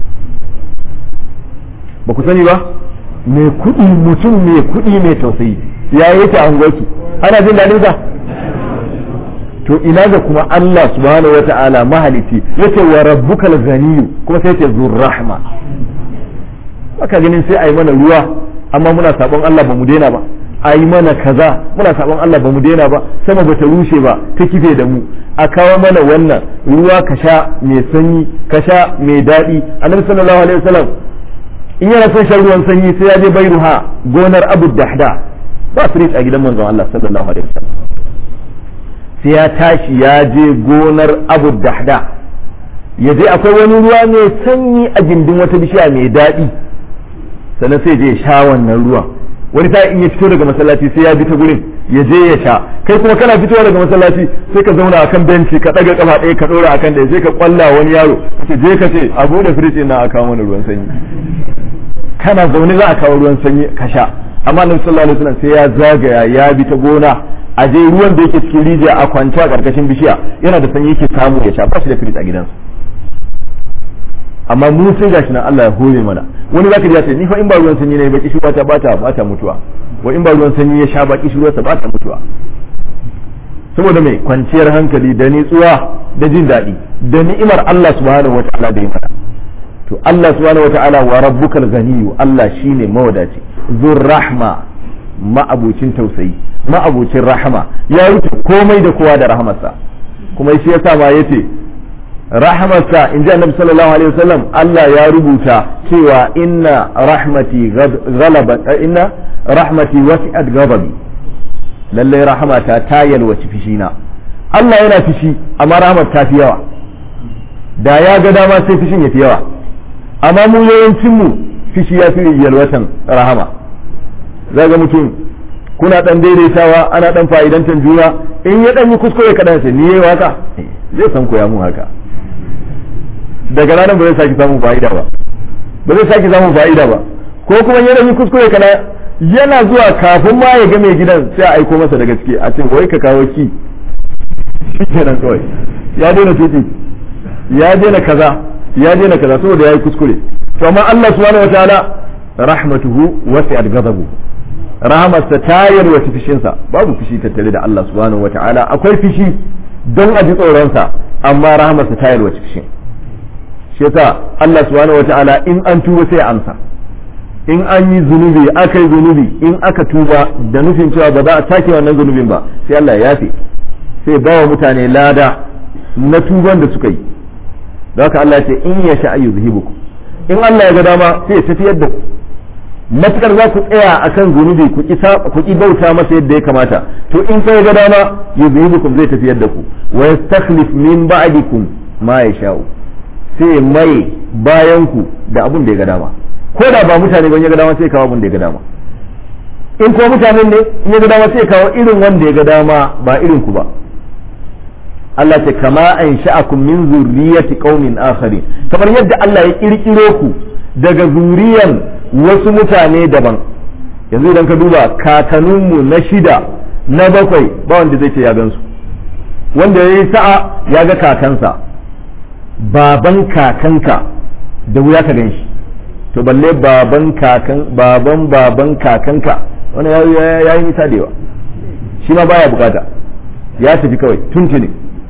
ba ku sani ba mai kuɗi mutum mai kuɗi mai tausayi ya yake an su ana jin daɗin sa to ina ga kuma Allah subhanahu wata'ala mahaliti yace wa rabbukal ghaniyu kuma sai yace zur rahma aka ganin sai ayi mana ruwa amma muna sabon Allah ba mu daina ba ayi mana kaza muna sabon Allah ba mu daina ba sama bata rushe ba ta kife da mu a kawo mana wannan ruwa ka sha mai sanyi ka sha mai daɗi annabi sallallahu alaihi wasallam in yana son shan ruwan sanyi sai ya je bairuha gonar abu dahda ba fridge a gidan manzon Allah sallallahu alaihi wasallam sai ya tashi ya je gonar abu dahda ya je akwai wani ruwa mai sanyi a gindin wata bishiya mai daɗi sannan sai je sha wannan ruwan wani ta in ya fito daga masallaci sai ya bi ta gurin ya je ya sha kai kuma kana fitowa daga masallaci sai ka zauna akan benci ka daga kafa ɗaya ka ɗora akan ɗaya sai ka kwalla wani yaro ka je ka ce a bude firiji na a kawo mana ruwan sanyi kana zaune za a kawo ruwan sanyi ka sha amma nan sallallahu alaihi wasallam sai ya zagaya ya bi ta gona a je ruwan da yake cikin rijiya a kwance a karkashin bishiya yana da sanyi yake samu ya sha ba shi da firiji a gidansa amma mu sai gashi nan Allah ya hore mana wani zaka ji ya ce ni fa in ba ruwan sanyi ne baki shi ta bata bata mutuwa wa in ba ruwan sanyi ya sha baki shi ruwansa bata mutuwa saboda mai kwanciyar hankali da nitsuwa da jin daɗi da ni'imar Allah subhanahu wata'ala da ya mana to Allah subhanahu wata'ala wa rabbukal ganiyyu Allah shine mawadaci zur rahma ma'abucin tausayi ma'abucin rahama ya wuce komai da kowa da rahamarsa kuma shi yasa ma yace rahamarsa in ji annabi sallallahu alaihi wasallam Allah ya rubuta cewa inna rahmati ghalabat inna rahmati wasi'at ghadabi lalle rahamata ta yalwaci fishina Allah yana fishi amma rahmat ta fi yawa da ya ga dama sai fishin ya fi yawa amma mu yawancin mu fishi ya fi yalwatan rahama zaga mutum kuna dan daidaitawa ana dan fa'idantan juna in ya dan yi kuskure kadan sai ni yayi waka zai san koya mun haka daga ranar ba zai sake samun fa'ida ba ba zai sake samun fa'ida ba ko kuma yana yi kuskure kana yana zuwa kafin ma ya ga mai gidan sai a aiko masa da gaske a ce wai ka kawo ki shi kenan kawai ya daina tuki ya daina kaza ya daina kaza saboda yayi kuskure to amma Allah subhanahu wataala rahmatuhu wasi'at ghadabu rahmatsa ta yarwaci fishinsa babu fishi tattare da Allah subhanahu wataala akwai fishi don a ji tsoronsa amma rahmatsa ta yarwaci fishin shi yasa Allah subhanahu wata'ala in an tuba sai amsa in an yi zunubi aka yi zunubi in aka tuba da nufin cewa ba za a sake wannan zunubin ba sai Allah ya yafe sai ba wa mutane lada na tuban da suka yi da haka Allah ya ce in ya sha ayyuzhibukum in Allah ya ga dama sai ya tafiyar da ku matukar za ku tsaya akan zunubi ku ki ku ki bauta masa yadda ya kamata to in sai ga dama yuzhibukum zai tafiyar da ku wa yastakhlif min ba'dikum ma yasha'u sai mai bayan ku da abun da ya ga dama ko da ba mutane ban ya ga dama sai kawo abun da ya ga dama in ko mutanen ne in ya ga dama sai kawo irin wanda ya ga dama ba irin ku ba Allah ce kama an sha'akum min zurriyati qaumin akharin kamar yadda Allah ya kirkiro ku daga zuriyan wasu mutane daban yanzu idan ka duba kakanninmu na shida na bakwai ba wanda zai ce ya gansu wanda ya yi sa'a ya ga kakansa baban kakanka da wuya ka gan shi to balle baban kakan baban baban kakanka wani ya yi nisa da yawa shi ma baya bukata ya tafi kawai tuntuni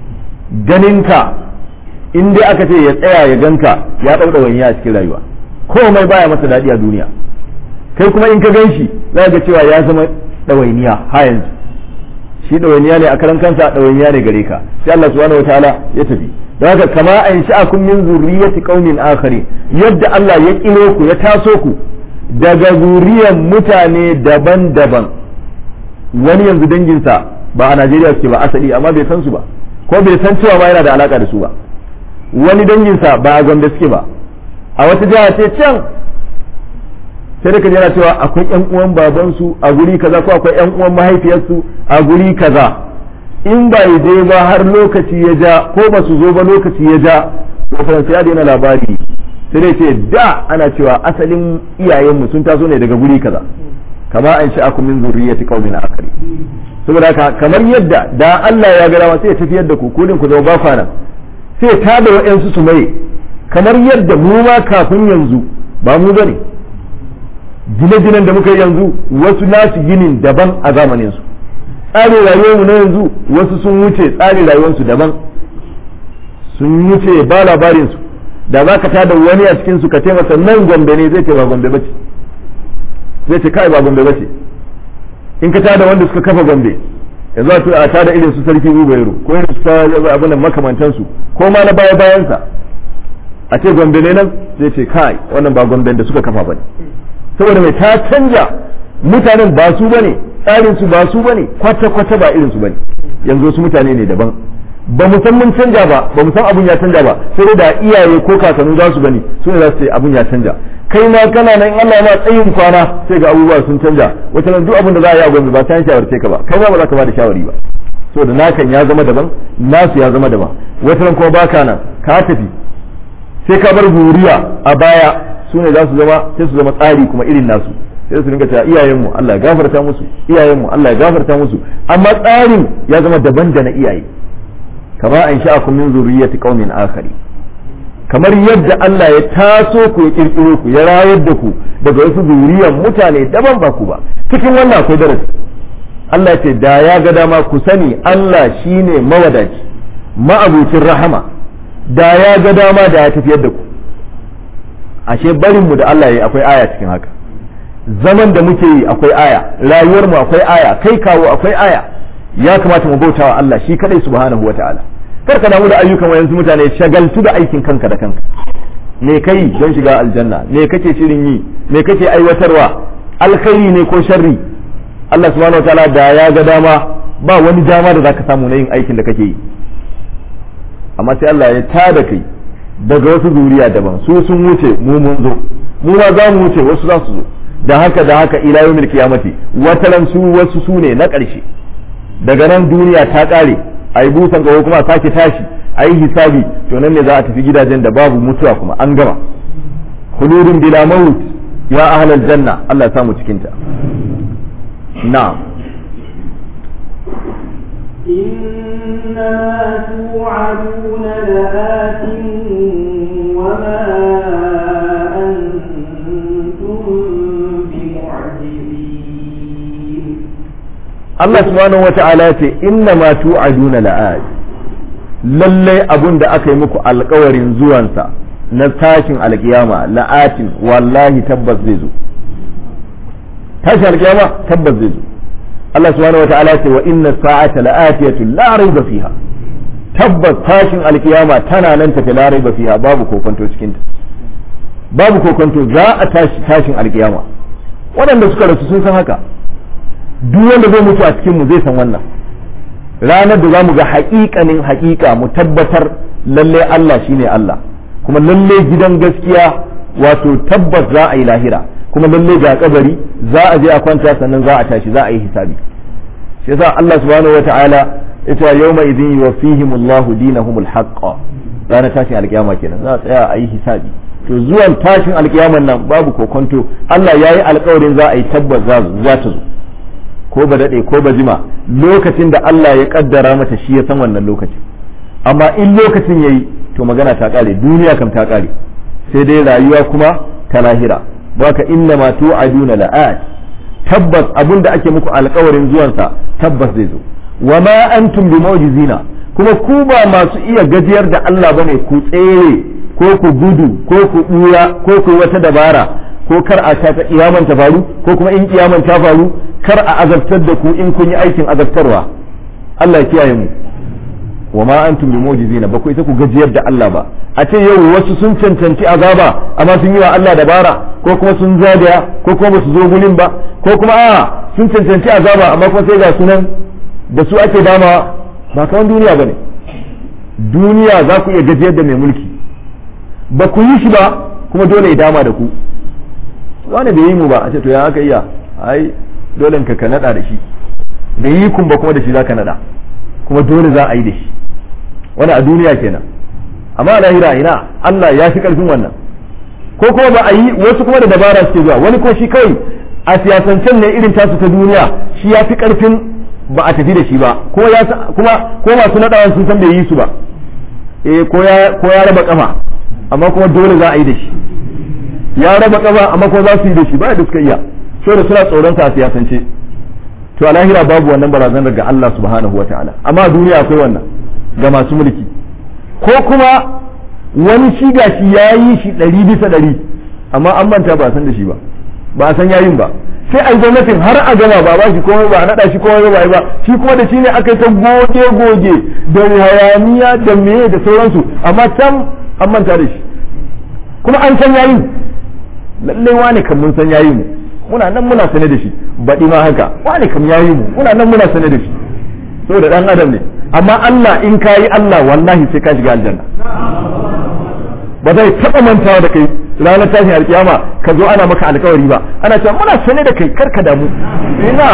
ganinka in dai aka ce ya tsaya ya ganka ya ɗauɗa wani a cikin rayuwa komai baya masa daɗi a duniya kai kuma in ka gan shi za ga cewa ya zama ɗawainiya ha yanzu shi ɗawainiya ne a karan kansa ɗawainiya ne gare ka sai Allah subhanahu wataala ya tafi don haka kama an sha'akum min zurriyyati qaumin akhari yadda Allah ya kiro ku ya taso ku daga zuriyar mutane daban-daban wani yanzu danginsa ba a Najeriya suke ba asali amma bai san su ba ko bai san cewa ma yana da alaka da su ba wani danginsa ba a Gombe suke ba a wata jiha ce can sai da kaji yana cewa akwai yan uwan babansu a guri kaza ko akwai yan uwan mahaifiyarsu a guri kaza in ba ya je ba har lokaci ya ja ko ba su zo ba lokaci ya ja to sai ya daina labari sai dai ce da ana cewa asalin iyayenmu sun taso ne daga guri kaza kama an sha akum min zurriyyati qaumin akari saboda haka kamar yadda da Allah ya ga dama sai ya tafiyar da ku kudin ku zama ba kwana sai ta da wa'ansu su mai kamar yadda mu ma kafin yanzu ba mu bane gine-ginen da muka yi yanzu wasu nasu ginin daban a zamanin su tsarin rayuwarmu na yanzu wasu sun wuce tsarin rayuwarsu daban sun wuce ba labarin su da za ka tada wani a cikin su ka ce masa nan gombe ne zai ce ba gombe bace zai ce kai ba gombe bace in ka tada wanda suka kafa gombe yanzu a tada irin su sarki Ubairu ko irin su abin makamantan su ko ma na baya bayan sa a ce gombe ne nan zai ce kai wannan ba gombe da suka kafa bane saboda mai ta canja mutanen ba su bane tsarin su ba su bane kwata kwata ba irin su bane yanzu su mutane ne daban ba mu san mun canja ba ba mu san abun ya canja ba sai da iyaye ko kakanni za su gani su ne za su ce abun ya canja kai ma kana nan Allah ma tsayin kwana sai ga abubuwa sun canja wata nan duk abin da za a yi a gwamnati ba ta shawarce ka ba kai ma ba za ka ba da shawari ba saboda nakan ya zama daban nasu ya zama daban wata nan kuma baka nan ka tafi sai ka bar zuriya a baya su ne za su zama sai su zama tsari kuma irin nasu sai su rinka cewa iyayenmu Allah ya gafarta musu iyayenmu Allah ya gafarta musu amma tsarin ya zama daban da na iyaye kama an sha'akum min zurriyyati qaumin akhari kamar yadda Allah ya taso ku ya kirkiro ku ya rayar da ku daga wasu zuriyar mutane daban ba ku ba cikin wannan akwai darasi Allah ce da ya ga dama ku sani Allah shine mawadaci ma'abucin rahama da ya ga dama da ya tafiyar da ku ashe barin mu da Allah ya yi akwai aya cikin haka zaman da muke yi akwai aya rayuwar mu akwai aya kai kawo akwai aya ya kamata mu bautawa Allah shi kadai subhanahu wataala kar ka damu da ayyukan wayansu mutane shagaltu da aikin kanka da kanka me kai don shiga aljanna me kake shirin yi me kake aiwatarwa alkhairi ne ko sharri Allah subhanahu wataala da ya ga dama ba wani dama da zaka samu na yin aikin da kake yi amma sai Allah ya tada kai daga wasu zuriya daban su sun wuce mu mun zo mu ma za mu wuce wasu za su zo da haka da haka ila yawmil qiyamati wataran su wasu su ne na ƙarshe daga nan duniya ta ƙare a yi busan gawo kuma sake tashi a yi hisabi to nan ne za a tafi gidajen da babu mutuwa kuma an gama khuludun bila maut ya ahlal janna Allah ya samu cikin ta na'am إنما توعدون لآت وما أنتم بمعجزين Allah subhanahu wata'ala ya ce inna ma tu'aduna la'ad lallai abun da aka yi muku alkawarin zuwansa na tashin alkiyama la'atin wallahi tabbas zai zo tashin alkiyama tabbas zai zo Allah subhanahu wata'ala ya ce wa inna sa'ata la'atiyatu la raiba fiha tabbas tashin alkiyama tana nan tafi la raiba fiha babu kokonto cikin ta babu kokonto za a tashi tashin alkiyama waɗanda suka rasu sun san haka duk wanda zai mutu a cikin mu zai san wannan ranar da za mu ga haƙiƙanin haƙiƙa mu tabbatar lalle Allah shine Allah kuma lalle gidan gaskiya wato tabbas za a yi lahira kuma lalle ga kabari za a je a kwanta sannan za a tashi za a yi hisabi shi yasa Allah subhanahu wataala ita yawma idin yuwaffihimullahu dinahumul haqqa ranar tashin alkiyama kenan za a tsaya a yi hisabi to zuwan tashin alkiyaman nan babu kokonto Allah ya yi alkawarin za a yi tabbas za ta zo ko ba daɗe ko ba jima lokacin da Allah ya kaddara mata shi ya san wannan lokacin amma in lokacin yayi to magana ta ƙare duniya kam ta ƙare sai dai rayuwa kuma ta lahira baka inna ma tu'aduna la'at tabbas abin da ake muku alkawarin zuwansa tabbas zai zo wa ma antum bi mu'jizina kuma ku ba masu iya gajiyar da Allah bane ku tsere ko ku gudu ko ku buya ko ku wata dabara ko kar a ta kiyaman ta faru ko kuma in kiyaman ta faru kar a azabtar da ku in kun yi aikin azabtarwa Allah ya kiyaye mu wa ma antum bi mu'jizina ba ku ita ku gajiyar da Allah ba a ce yau wasu sun cancanci azaba amma sun yi wa Allah dabara ko kuma sun zagaya ko kuma basu zo gurin ba ko kuma a sun cancanci azaba amma kuma sai ga sunan da su ake dama ba kawan duniya bane duniya za ku iya gajiyar da mai mulki ba ku yi shi ba kuma dole ya dama da ku wani bai yi mu ba a ce to ya aka iya ai dole ka ka nada da shi bai yi kun ba kuma da shi za ka nada kuma dole za a yi da shi wani a duniya kenan amma a lahira ina Allah ya fi karfin wannan ko kuma ba a yi wasu kuma da dabara suke zuwa wani ko shi kawai a siyasancen ne irin tasu ta duniya shi ya fi karfin ba a tafi da shi ba kuma ya kuma ko masu nadawan sun san bai yi su ba eh ko ya ko ya raba kafa amma kuma dole za a yi da shi ya raba kafa amma kuma za su yi da shi ba da suka iya saboda suna tsoron sa a siyasance to a lahira babu wannan barazanar ga Allah subhanahu wa ta'ala amma a duniya akwai wannan ga masu mulki ko kuma wani shi gashi ya yi shi ɗari bisa ɗari amma an manta ba a san da shi ba ba a san yayin ba sai a yi gwamnatin har a gama ba ba shi komai ba a naɗa shi komai ba ba shi kuma da shi ne aka yi ta goge goge da hayaniya da meye da sauransu amma can an manta da shi kuma an san yayin lallai wane kan mun san yayin mu muna nan muna sane da shi baɗi ma haka wane kam yayi mu muna nan muna sane da shi saboda dan adam ne amma Allah in ka yi Allah wallahi sai ka shiga aljanna ba zai taɓa mantawa da kai ranar tashin alkiyama ka zo ana maka alkawari ba ana cewa muna sane da kai kar ka damu ina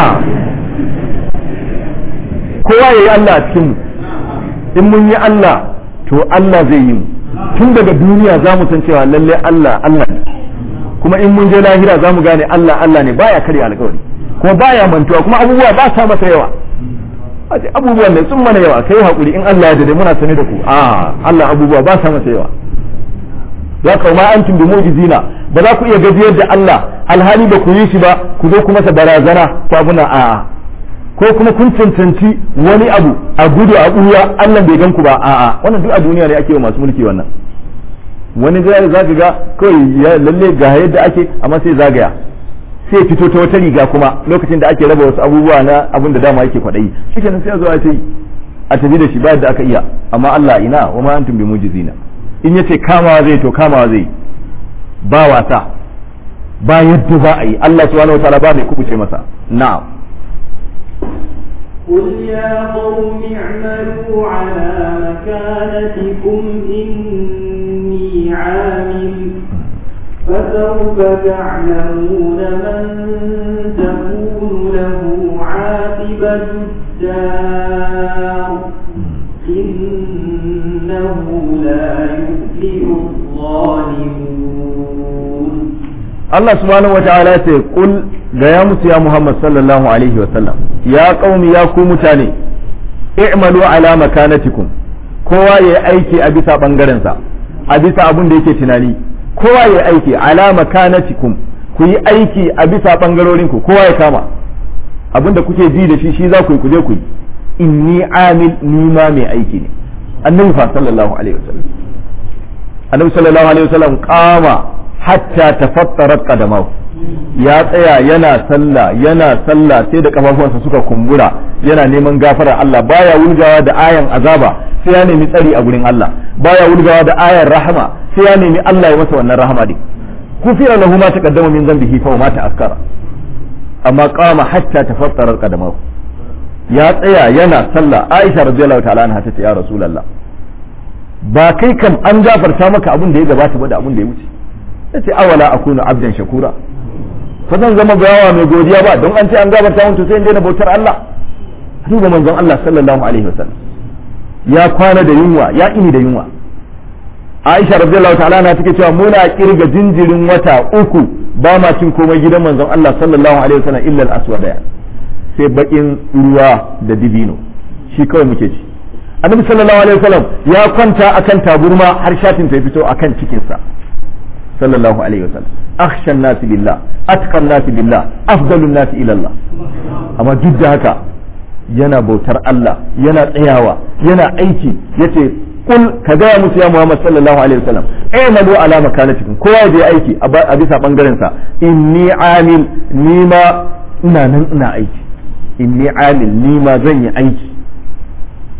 kowa ya yi Allah a cikin mu in mun yi Allah to Allah zai yi mu tun daga duniya za mu san cewa lalle Allah Allah ne kuma in mun je lahira za mu gane Allah Allah ne baya karya alkawari kuma baya mantuwa kuma abubuwa ba sa masa yawa abubuwan ne sun mana yawa kai hakuri in Allah ya dade muna sane da ku a Allah abubuwa ba sa masa yawa za ka ma antum bi mu'jizina ba za ku iya gajiyar da Allah alhali ba ku yi shi ba ku zo ku masa barazana ko abuna a ko kuma kun cancanci wani abu a gudu a ɓuya Allah bai gan ku ba a'a wannan duk a duniya ne ake wa masu mulki wannan wani zai za ka ga kawai ya lalle ga yadda ake amma sai zagaya sai fito ta wata riga kuma lokacin da ake raba wasu abubuwa na abin da dama yake kwaɗayi shi kenan sai a zo a ce a tafi da shi ba yadda aka iya amma Allah ina wa ma antum bi mujizina in yace kamawa zai to kamawa zai ba wasa ba yadda za a yi Allah subhanahu wa ta'ala ba mai kubuce masa na'am قل يا قوم اعملوا على مكانتكم إني عامل فسوف تعلمون من تكون له عاقبة الدار إنه لا يفلح الظالمون Allah subhanahu wa ta'ala ya ce kul ga ya musu ya Muhammad sallallahu alaihi wa sallam ya qaumi ya ku mutane i'malu ala makanatikum kowa ya aiki a bisa bangaren sa a bisa abun da yake tunani kowa ya aiki ala makanatikum ku yi aiki a bisa bangarorin ku kowa ya kama abin da kuke ji da shi shi za ku yi ku je ku yi inni amil ni ma mai aiki ne annabi fa sallallahu alaihi wasallam annabi sallallahu alaihi wasallam kama hatta tafattarat qadamahu ya tsaya yana sallah yana sallah sai da kafafuwansa suka kumbura yana neman gafara Allah baya wulgawa da ayan azaba sai ya nemi tsari a gurin Allah baya wulgawa da ayan rahama sai ya nemi Allah ya masa wannan rahama din kufira lahu ma taqaddama min dhanbihi fa ma ta'akkara amma qama hatta tafattarat qadamahu ya tsaya yana sallah Aisha radiyallahu ta'ala anha ta ce ya Rasulullah ba kai kam an gafarta maka abin da ya gabata ba da abin da ya wuce yace awala akunu abdan shakura fa zan zama bayawa mai godiya ba don an ce an gafarta mun to sai in daina bautar Allah duba manzon Allah sallallahu alaihi wasallam ya kwana da yunwa ya ini da yunwa Aisha radiyallahu ta'ala na take cewa muna kirga jinjirin wata uku ba ma cin komai gidan manzon Allah sallallahu alaihi wasallam illa al-aswada sai bakin ruwa da dibino shi kawai muke ci annabi sallallahu alaihi wasallam ya kwanta akan taburma har shatin ta fito akan cikinsa sallallahu alaihi wasallam akhsha nasi billah atqan nasi billah afdalun nasi ila Allah amma duk da haka yana bautar Allah yana tsayawa yana aiki yace kul ka gaya musu ya Muhammad sallallahu alaihi wasallam aymalu ala makanatikum kowa je aiki a bisa bangaren sa inni amil ni ma ina nan ina aiki inni amil ni ma zan yi aiki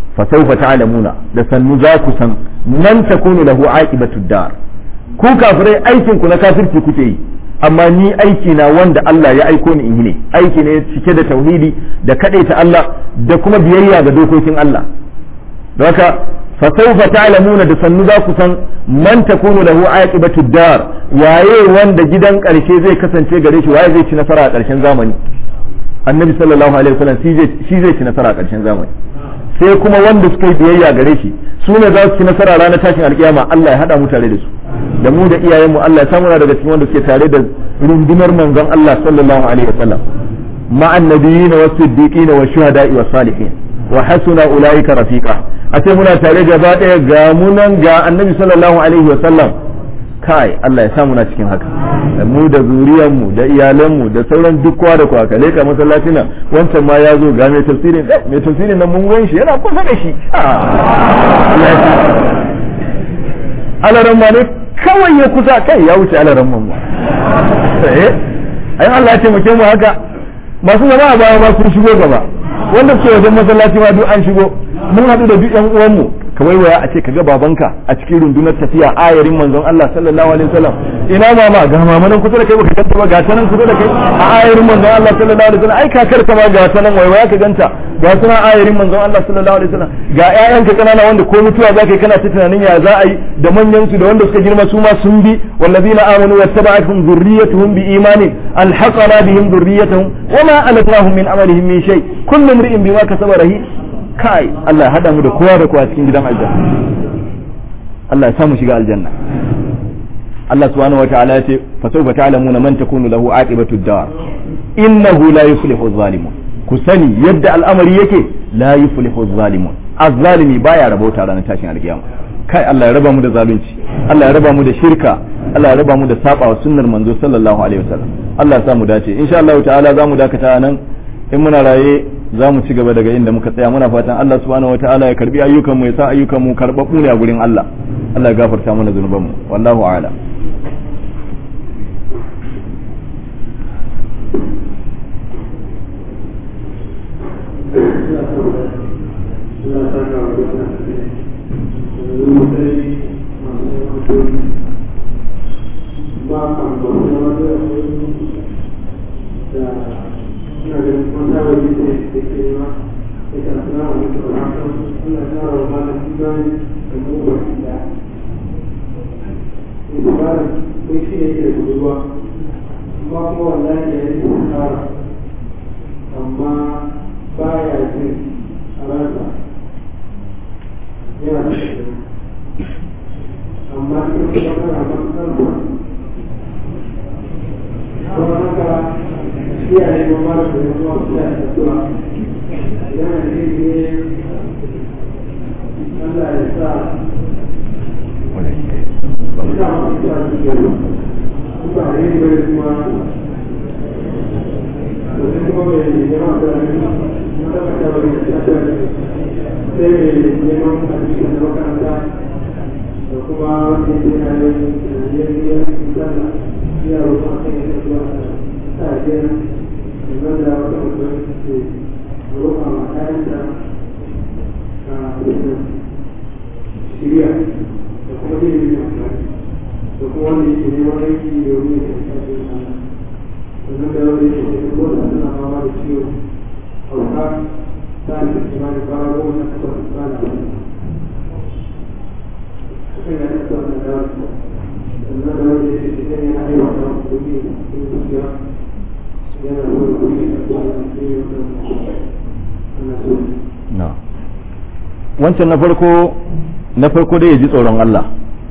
fa sawfa ta'lamuna da sannu za ku san man takunu lahu aqibatud dar ku kafirai aikin ku na kafirci kuke yi amma ni aiki na wanda Allah ya aiko ni in yi ne aiki ne cike da tauhidi da kadaita Allah da kuma biyayya ga dokokin Allah don haka fa sawfa ta'lamuna da sannu za ku san man takunu lahu aqibatu dar waye wanda gidan karshe zai kasance gare shi waye zai ci nasara a karshen zamani annabi sallallahu alaihi wasallam shi zai ci nasara a karshen zamani sai kuma wanda suka yi biyayya gare shi su ne za su ci nasara ranar tashin alkiyama Allah ya hada mu tare da su da mu da iyayenmu Allah ya samu daga cikin wanda suke tare da rundunar manzon Allah sallallahu alaihi wasallam ma'an nabiyina was-siddiqina wash-shuhada'i was-salihin wa hasuna ulaika rafiqa a ce muna tare gaba daya ga munan ga annabi sallallahu alaihi wasallam kai Allah ya samu na cikin haka da mu da zuriyarmu da iyalanmu da sauran duk kowa da kowa kale ka masallaci nan wancan ma ya zo ga mai tafsirin mai tafsirin nan mun gan shi yana kusa da shi alaran ma ne kawai ya kusa kai ya wuce alaran man ma eh ayin Allah ya taimake mu haka masu zama a baya ma sun shigo gaba wanda suke wajen masallaci ma duk an shigo mun haɗu da duk yan uwanmu ka waiwaya a ce kaga babanka a cikin rundunar tafiya ayarin manzon Allah sallallahu alaihi wasallam ina mama ga mama nan kusa da kai baka ganta ba ga ta nan kusa da kai a ayarin manzon Allah sallallahu alaihi wasallam ai kakar ka ma ga ta nan waiwaya ka ganta ga suna ayarin manzon Allah sallallahu alaihi wasallam ga ƴaƴanka kanana wanda ko mutuwa zaka kana ta tunanin ya za a yi da manyan su da wanda suka girma su ma sun bi wallazina amanu wattaba'atuhum dhurriyyatuhum biimanin alhaqana bihim dhurriyyatuhum wama alatnahum min amalihim min shay kullu imri'in bima kasaba rahin kai Allah ya hada mu da kowa da kowa cikin gidan aljanna Allah ya samu shiga aljanna Allah subhanahu wataala ya ce fa sawfa ta'lamuna man takunu lahu aqibatu dar innahu la yuflihu adh-dhalimun ku sani yadda al'amari yake la yuflihu adh-dhalimun az-zalimi baya rabauta ranar tashin alkiyama kai Allah ya raba mu da zalunci Allah ya raba mu da shirka Allah ya raba mu da saba wa sunnar manzo sallallahu alaihi wasallam Allah ya sa mu dace insha Allah ta'ala za mu dakata nan in muna raye za mu ci gaba daga inda muka tsaya muna fatan Allah subhanahu wataala ya karbi ayyukan mu ya sa ayyukan mu karbabbu ne a gurin Allah Allah ya gafarta mana zunuban mu wallahu a'lam amma baya jin a ransa yana da amma cikin kuma kana matsalar kuma haka iyaye ma mara da yan uwa su da addu'a yana da ne Allah ya sa ina masu sa su gari kuma a yi bai kuma da kuma mai yawan da na tabbata wani da ta sai mai neman abinci da makaranta da kuma wanda ya yana yin yayyar sana ya rufa kan yi zuwa ta biyar da da wata mutum ke rufa ma kayanta a shirya da kuma yin yin da kuma wanda yake neman aiki domin ya kasance sannan da wanda yake da kuma suna fama da ciwo hauka ta da kimanin fara goma na kasar tsana sukan yi da wannan da sannan da wanda yake da kan yana aiwa da kuɗi cikin zuciya yana da wani kuɗi da kuma da ke yi wannan so wancan na farko na farko dai ya ji tsoron Allah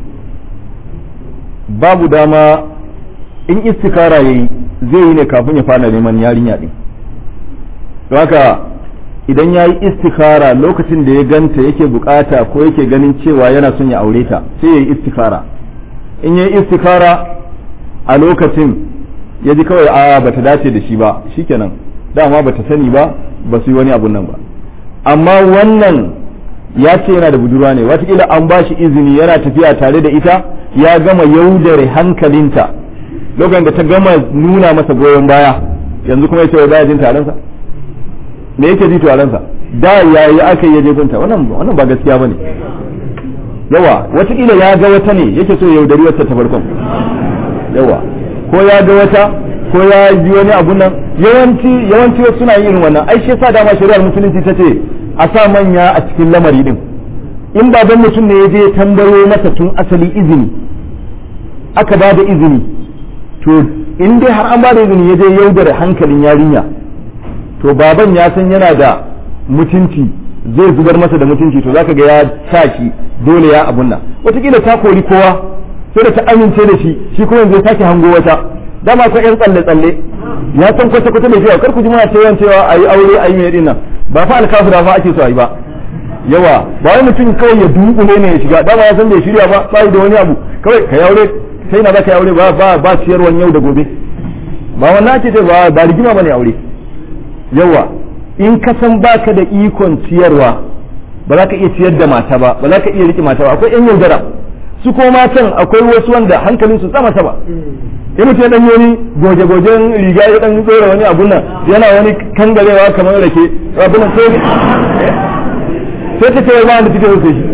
babu dama in istikara yayi zai yi ne kafin ya fara neman yarinya din don haka idan ya yi istikara lokacin da ya ganta yake bukata ko yake ganin cewa yana son ya aure ta sai ya yi istikara in ya yi istikara a lokacin ya ji kawai a bata dace da shi ba shikenan dama bata sani ba ba su yi wani abun nan ba amma wannan ya ce yana da budurwa ne watakila an ba shi izini yana tafiya tare da ita ya gama yaudare hankalinta lokacin da ta gama nuna masa goyon baya yanzu kuma ya ce baya jin taronsa me yake ji taronsa da yayi aka yi je gunta wannan wannan ba gaskiya bane yawa watakila ya ga wata ne yake so ya yaudari wata ta farkon yawa ko ya ga wata ko ya ji wani abu nan yawanci yawanci wasu suna yin wannan ai shi yasa dama shari'ar musulunci ta ce a sa manya a cikin lamari din in baban mutum ne ya je tambayo masa tun asali izini aka ba da izini to in dai har an ba da izini ya je yaudara hankalin yarinya to baban ya san yana da mutunci zai zubar masa da mutunci to zaka ga ya sa shi dole ya abun nan wataƙila ta kori kowa sai da ta amince da shi shi kuma yanzu ya sake hango wata dama ko yan tsalle tsalle ya san kwata kwata da cewa kar ku ji muna cewa cewa ayi aure ayi mai dinnan ba fa alkafira fa ake so ayi ba yawa ba wai mutum kawai ya dunkule ne ya shiga dama ya san bai shirya ba ba da wani abu kawai ka yaure sai na zaka yaure ba ba ba ciyarwan yau da gobe ba wannan ake ce ba ba rigima bane aure yawa in ka san baka da ikon ciyarwa ba za ka iya ciyar da mata ba ba za ka iya riƙe mata ba akwai yan yaudara su ko matan akwai wasu wanda hankalin su sama sama in mutum ya dan wani goje-gojen riga ya dan tsora wani abun nan yana wani kangarewa kamar rake abun nan sai sai ta ce ba da take wuce shi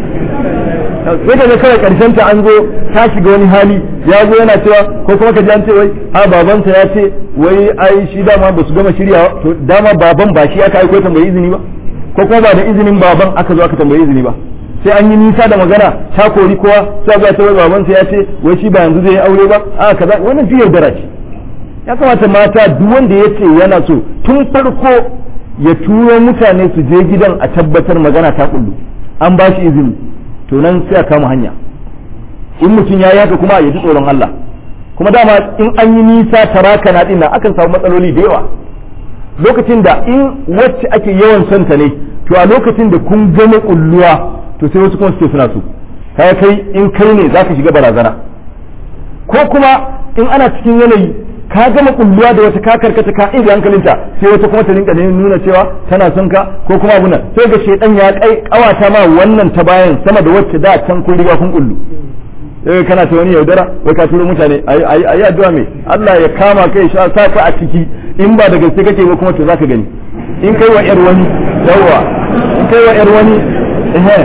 sai ka ga kawai karshen ta an zo ta shiga wani hali ya zo yana cewa ko kuma ka ji an ce wai a babansa ya ce wai ai shi dama ba su gama shiryawa to dama baban ba shi aka aiko tambayi izini ba ko kuma ba da izinin baban aka zo aka tambayi izini ba sai an yi nisa da magana ta kori kowa sai ga ta wai babansa ya ce wai shi ba yanzu zai yi aure ba a kaza wannan fi yaudara ce ya kamata mata duk wanda ya ce yana so tun farko ya turo mutane su je gidan a tabbatar magana ta kullu an ba shi izini to nan sai a kama hanya in mutum ya yi haka kuma ya ji tsoron Allah kuma dama in an yi nisa taraka na dinnan akan samu matsaloli da yawa lokacin da in wacce ake yawan son ta ne to a lokacin da kun gama kulluwa to sai wasu kuma suke suna so kai kai in kai ne zaka shiga barazana ko kuma in ana cikin yanayi ka gama kulluwa da wata ka karkata ka inda hankalinta sai wata kuma ta rinka nuna cewa tana son ka ko kuma abu nan sai ga shedan ya kai kawata ma wannan ta bayan sama da wacce da can kun riga kun kullu sai kana ta wani yaudara wai ka turo mutane ayi ayi addu'a me Allah ya kama kai sha sa ka a ciki in ba da gaske kake ba kuma to zaka gani in kai wa yar wani yawa in kai wa yar wani eh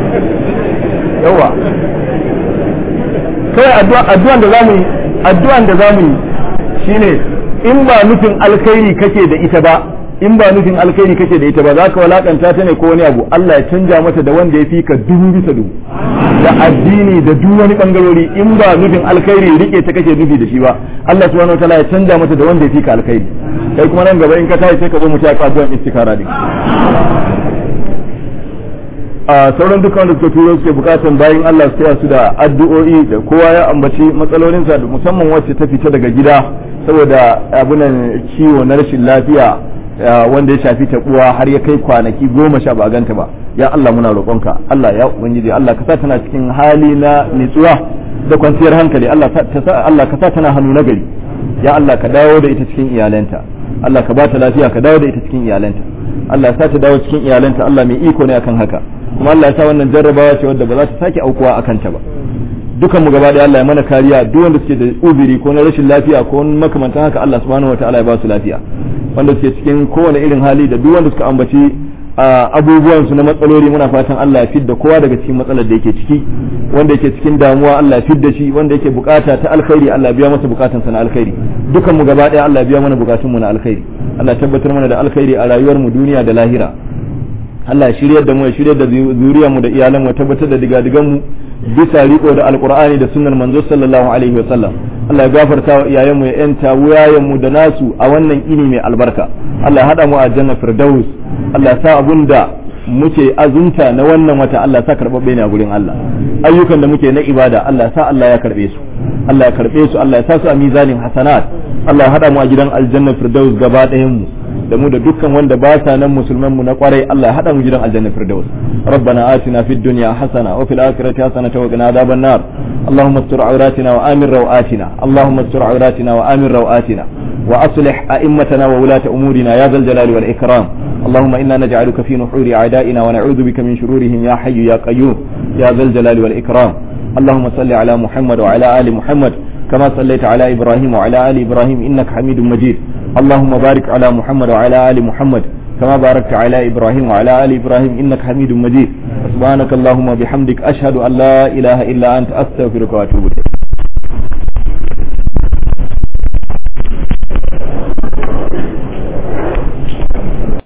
yawa kai addu'a addu'an da zamu yi addu'an da zamu yi shine in ba nufin alkhairi kake da ita ba in ba nufin alkhairi kake da ita ba za ka walakanta ta ne ko wani abu Allah ya canja mata da wanda ya fi ka dubu bisa dubu da addini da duk wani bangarori in ba nufin alkhairi rike ta kake nufi da shi ba Allah subhanahu wataala ya canja mata da wanda ya fi ka alkhairi kai kuma nan gaba in ka tashi sai ka zo mu ta addu'an istikara din a sauran dukkan wanda suka turo suke bukatan bayan Allah su su da addu'o'i da kowa ya ambaci matsalolinsa da musamman wacce ta fita daga gida saboda abunan ciwo na rashin lafiya wanda ya shafi taɓuwa har ya kai kwanaki goma sha ba a ganta ba ya Allah muna roƙonka Allah ya ubangiji Allah ka sa tana cikin hali na nitsuwa da kwanciyar hankali Allah ka sa tana hannu na gari ya Allah ka dawo da ita cikin iyalanta Allah ka ba ta lafiya ka dawo da ita cikin iyalanta Allah ya sa ta dawo cikin iyalanta Allah mai iko ne akan haka kuma Allah ya sa wannan jarrabawa ce wadda ba za ta sake aukuwa akan ta ba dukan mu gaba da Allah ya mana kariya duk wanda suke da uzuri ko na rashin lafiya ko makamantan haka Allah subhanahu wataala ya ba su lafiya wanda suke cikin kowane irin hali da duk wanda suka ambaci abubuwan su na matsaloli muna fatan Allah ya fidda kowa daga cikin matsalar da yake ciki wanda yake cikin damuwa Allah ya fidda shi wanda yake bukata ta alkhairi Allah ya biya masa bukatun sa na alkhairi dukan mu gaba daya Allah ya biya mana bukatun mu na alkhairi Allah ya tabbatar mana da alkhairi a rayuwar mu duniya da lahira Allah ya shiryar da mu ya shiryar da zuriyar mu da iyalan mu tabbatar da digadigan mu bisa riko da alqur'ani da sunnar manzo sallallahu alaihi wa sallam Allah ya gafarta wa iyayen mu ya yanta wuyayen mu da nasu a wannan ini mai albarka Allah ya hada mu a janna firdaus Allah ya sa abunda muke azunta na wannan wata Allah ya sa karbabbe ne a gurin Allah ayyukan da muke na ibada Allah ya sa Allah ya karbe su Allah ya karbe su Allah ya sa su a mizanin hasanat Allah ya hada mu a gidan aljanna firdaus gaba ɗayan mu da mu da dukkan wanda ba sa nan musulman mu na kwarai Allah ya hada mu gidan aljanna firdaus ربنا آتنا في الدنيا حسنة وفي الآخرة حسنة وقنا عذاب النار اللهم استر عوراتنا وآمن روآتنا اللهم استر عوراتنا وآمن روآتنا وأصلح أئمتنا وولاة أمورنا يا ذا الجلال والإكرام اللهم إنا نجعلك في نحور أعدائنا ونعوذ بك من شرورهم يا حي يا قيوم يا ذا الجلال والإكرام اللهم صل على محمد وعلى آل محمد كما صليت على إبراهيم وعلى آل إبراهيم إنك حميد مجيد اللهم بارك على محمد وعلى آل محمد كما باركت على إبراهيم وعلى آل إبراهيم إنك حميد مجيد سبحانك اللهم وبحمدك أشهد أن لا إله إلا أنت أستغفرك وأتوب إليك